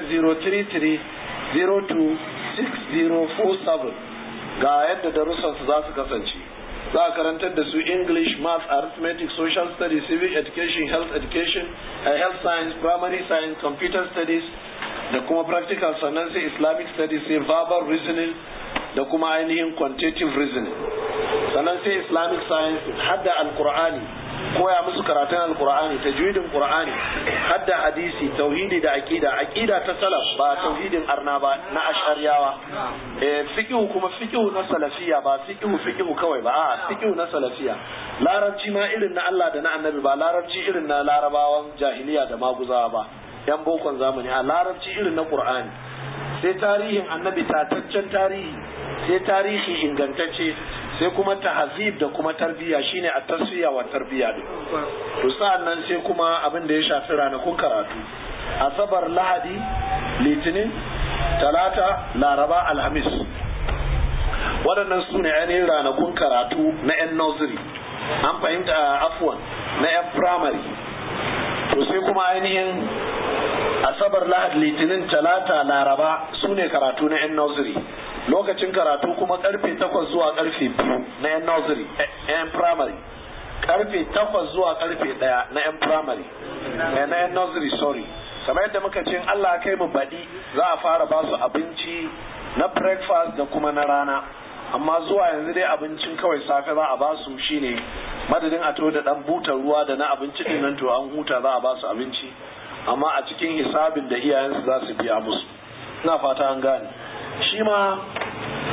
08033026047 ga yadda darussansu za su kasance za a karantar da su english math arithmetic social studies civic education health education uh, health science primary science computer studies da kuma practical sannan sai islamic studies sai verbal reasoning da kuma ainihin quantitative reasoning sannan sai islamic science hadda alkur'ani koya musu karatun alkur'ani tajwidin qur'ani hadda hadisi tauhidi da aqida aqida ta salaf ba tauhidin arna ba na ashariyawa eh fiqh kuma fiqh na salafiya ba fiqh fiqh kawai ba a fiqh na salafiya larabci ma irin na Allah da na annabi ba larabci irin na larabawan jahiliya da maguzawa ba yan bokon zamani a larabci irin na qur'ani sai tarihin annabi tataccen tarihi sai tarihi ingantacce sai kuma tahzib da kuma tarbiyya shine a tasfiya wa tarbiyya din to sa'an nan sai kuma abin da ya shafi ranakun karatu asabar lahadi litinin talata laraba alhamis waɗannan su ne ainihin ranakun karatu na 'yan nursery an fahimta afwan na 'yan primary to sai kuma ainihin asabar lahad litinin talata laraba su ne karatu na 'yan nursery lokacin karatu kuma karfe takwas zuwa karfe biyu na 'yan nursery 'yan primary karfe takwas zuwa karfe daya na 'yan primary na 'yan nursery sorry kamar yadda muka ce Allah kai mu baɗi za a fara ba su abinci na breakfast da kuma na rana amma zuwa yanzu dai abincin kawai safe za a ba su shine madadin a to da dan butar ruwa da na abinci din nan to an huta za a ba su abinci amma a cikin hisabin da iyayensu za su biya musu ina fata an gane shi ma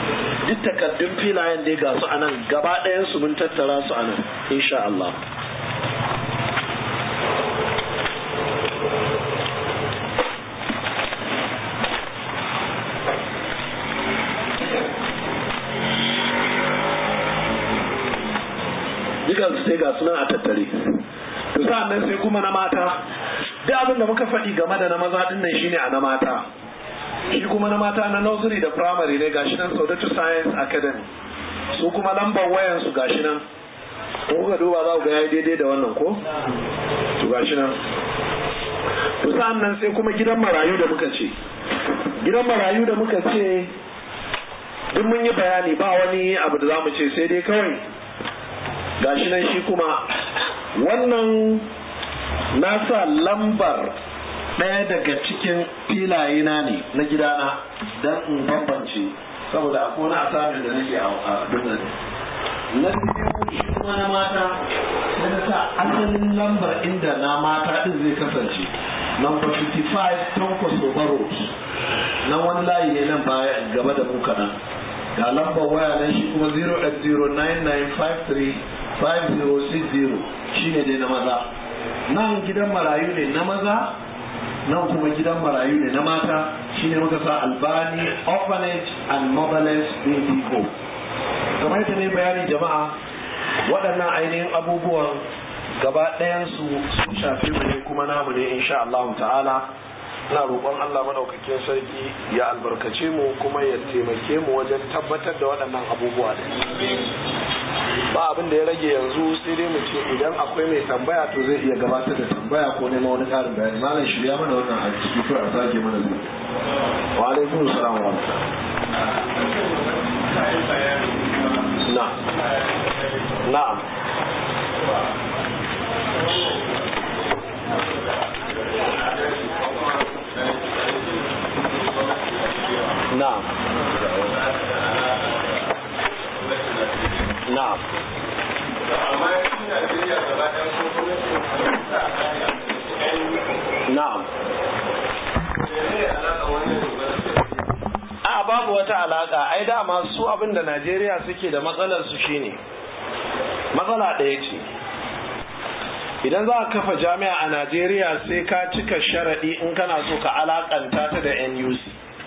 duk takardun filayen dai ga su anan gaba ɗayan su mun tattara su anan insha Allah dukan su sai ga sunan a tattare to sa'an nan sai kuma na mata duk abin da muka faɗi game da na maza din nan shine a na mata shi kuma na mata na nursery da primary ne gashi nan Saudatu Science Academy su kuma lambar wayan su gashi nan in kuka duba za ku ga yayi daidai da wannan ko to gashi nan to sa'an nan sai kuma gidan marayu da muka ce gidan marayu da muka ce duk mun yi bayani ba wani abu da za mu ce sai dai kawai gashi nan shi kuma wannan nasa lambar ɗaya daga cikin filaye na ne na gidana don in bambance saboda akwai wani asamin da nake a dunnan na biyu shi kuma na mata sai na sa asalin lambar inda na mata din zai kasance number 55 Tonkos Road nan wani layi ne nan baya gaba da mu kaɗan ga lambar waya nan shi kuma 08099535060 shine dai na maza nan gidan marayu ne na maza nan kuma gidan marayu ne na mata shine muka sa albani orphanage and motherless baby home kamar yadda ne bayani jama'a waɗannan ainihin abubuwan gaba ɗayansu sun shafi mu ne kuma namu ne insha Allah ta'ala ina roƙon Allah madaukakin sarki ya albarkace mu kuma ya taimake mu wajen tabbatar da waɗannan abubuwa da ba abin da ya rage yanzu sai dai mu ce idan akwai mai tambaya to zai iya gabatar da tambaya ko neman wani ƙarin bayani malam shirya mana wannan a ciki ko a sake mana zai wa alaikum salam wa na na'am na'am na'am na'am a babu wata alaka ai dama su abinda Najeriya suke da matsalar su shine matsala ɗaya ce idan za a kafa jami'a a Najeriya sai ka cika sharaɗi in kana so ka alakanta ta da NUC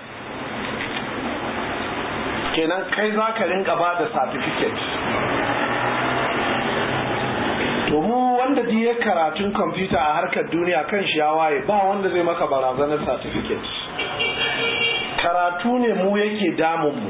kenan kai za ka rinka ba da certificate to mu wanda ji ya karatun kwamfuta a harkar duniya kan shi ya waye ba wanda zai maka barazanar certificate karatu ne mu yake damun mu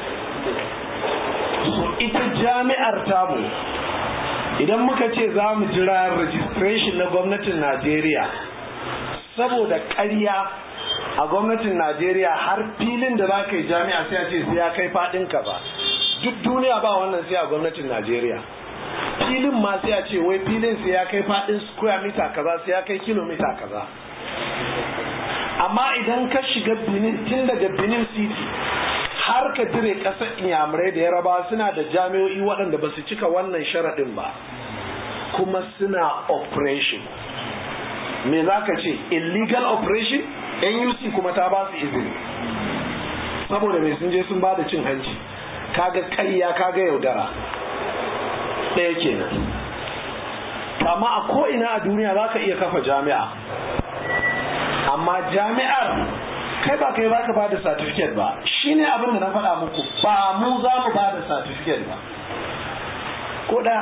so ita jami'ar tamu idan muka ce za mu jira registration na gwamnatin najeriya saboda ƙarya a gwamnatin najeriya har filin da za ka yi jami'a sai a ce sai ya kai faɗin ka ba duk duniya ba wannan sai a gwamnatin najeriya filin ma sai a ce wai filin sai ya kai faɗin square meter kaza sai ya kai kilomita kaza amma idan ka shiga benin tun daga benin city har ka dire ƙasar inyamurai da yaraba suna da jami'o'i waɗanda ba su cika wannan sharaɗin ba kuma suna operation me za ka ce illegal operation nuc kuma ta ba su izini saboda mai sun je sun ba da cin hanci kaga ƙarya kaga yaudara ɗaya kenan amma a ko'ina a duniya za ka iya kafa jami'a amma jami'ar kai ba kai baka ba da certificate ba shine abin da na faɗa muku ba mu za mu ba da certificate ba ko da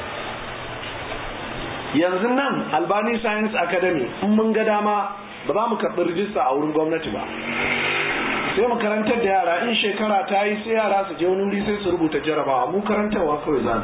yanzu nan albani science academy in mun ga dama ba za mu karɓi rijista a wurin gwamnati ba sai mu karantar da yara in shekara ta yi sai yara su je wani wuri sai su rubuta jarabawa mu karantarwa kawai za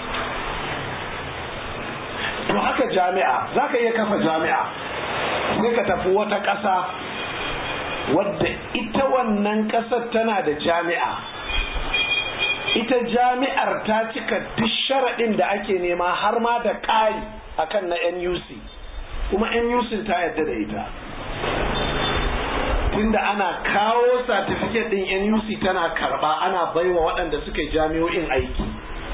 to haka jami'a za ka iya kafa jami'a sai ka tafi wata ƙasa wadda ita wannan ƙasar tana da jami'a ita jami'ar ta cika duk sharaɗin da ake nema har ma da ƙari akan na NUC kuma NUC ta yadda da ita tunda ana kawo certificate din NUC tana karba ana baiwa waɗanda suka yi jami'o'in aiki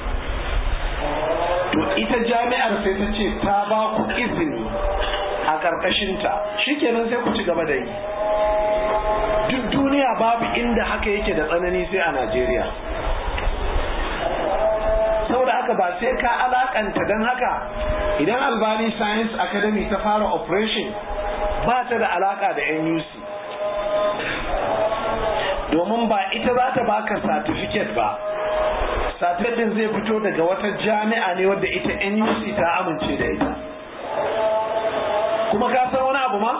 to ita jami'ar sai ta ce ta ba ku izini a ƙarƙashinta shikenan sai ku ci gaba da yi duk duniya duniya babu inda haka yake da tsanani sai a najeriya saboda haka ba sai ka alakanta don haka idan albani science academy ta fara operation ba ta da alaka da nuc domin ba ita za ta baka certificate ba certificate din zai fito daga wata jami'a ne wadda ita nuc ta amince da ita kuma ka san wani abu ma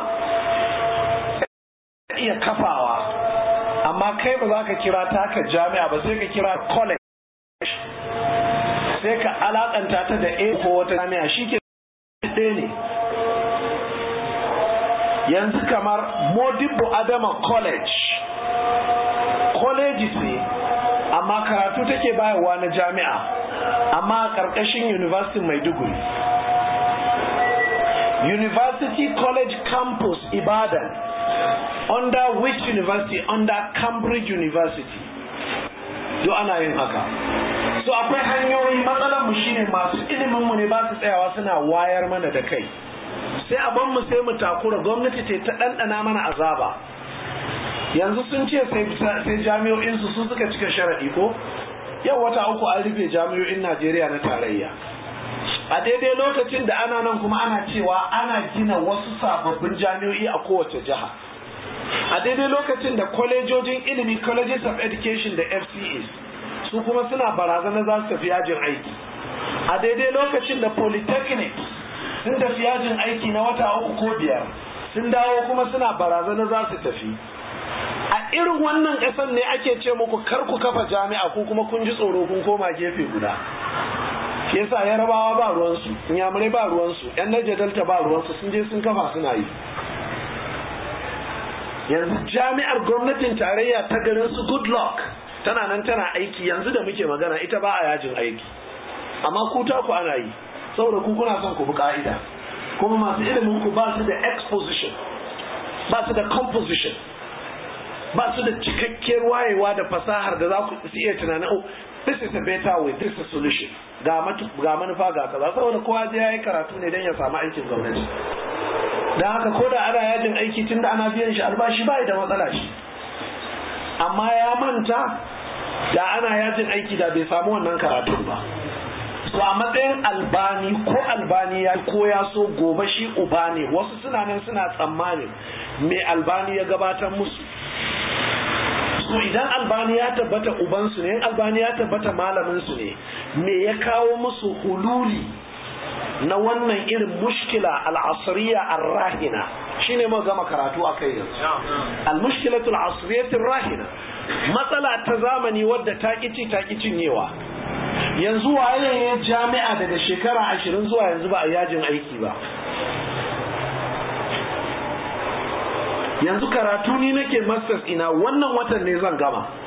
iya kafawa amma kai ba za ka kira taka jami'a ba sai ka kira college sai ka alakanta ta da a ko wata jami'a shi ke ɗaya ne yanzu kamar modibbo adama college college ce amma karatu take bayarwa na jami'a amma a ƙarƙashin university maiduguri university college campus ibadan under which university under cambridge university do ana yin haka so akwai hanyoyi matsalar mu shine masu ilimin mu ne ba su tsayawa suna wayar mana da kai sai a ban mu sai mu takura gwamnati ce ta ɗanɗana mana azaba yanzu sun ce sai jami'o'in su su suka cika sharaɗi ko yau wata uku an rufe jami'o'in Najeriya na tarayya a daidai lokacin da ana nan kuma ana cewa ana gina wasu sababbin jami'o'i a kowace jiha a daidai lokacin da kwalejojin ilimi colleges of education da fces su kuma suna barazana za su tafi yajin aiki a daidai lokacin da polytechnic sun tafi yajin aiki na wata uku ko biyar sun dawo kuma suna barazana za su tafi a irin wannan ƙasar ne ake ce muku kar ku kafa jami'a ko kuma kun ji tsoro kun koma gefe guda shi yasa yarabawa ba ruwansu inyamurai ba ruwansu yan naija delta ba ruwansu sun je sun kafa suna yi yanzu jami'ar gwamnatin tarayya ta garin su good luck tana nan tana aiki yanzu da muke magana ita ba a yajin aiki amma ku ta ku ana yi saboda ku kuna son ku bi ka'ida kuma masu ilimin ku ba su da exposition ba su da composition ba su da cikakkiyar wayewa da fasahar da za ku iya tunanin oh this is a better way this is a solution ga manufa ga kaza saboda kowa zai yayi karatu ne don ya samu aikin gwamnati don haka ko da ana yajin aiki tun da ana biyan shi albashi ba da matsala shi amma ya manta da ana yajin aiki da bai samu wannan karatun ba so a matsayin albani ko albani ya ko ya so gobe shi uba ne wasu suna nan suna tsammanin me albani ya gabatar musu so idan albani ya tabbata ubansu ne albani ya tabbata malaminsu ne me ya kawo musu hululi na wannan irin mushkila al'asriya ar-rahina shine mu gama karatu akai yanzu al-mushkilatu al-asriyatu rahina matsala ta zamani wadda ta kici ta cinyewa yanzu waye ne jami'a daga shekara ashirin zuwa yanzu ba a yajin aiki ba yanzu karatu ni nake masters ina wannan watan ne zan gama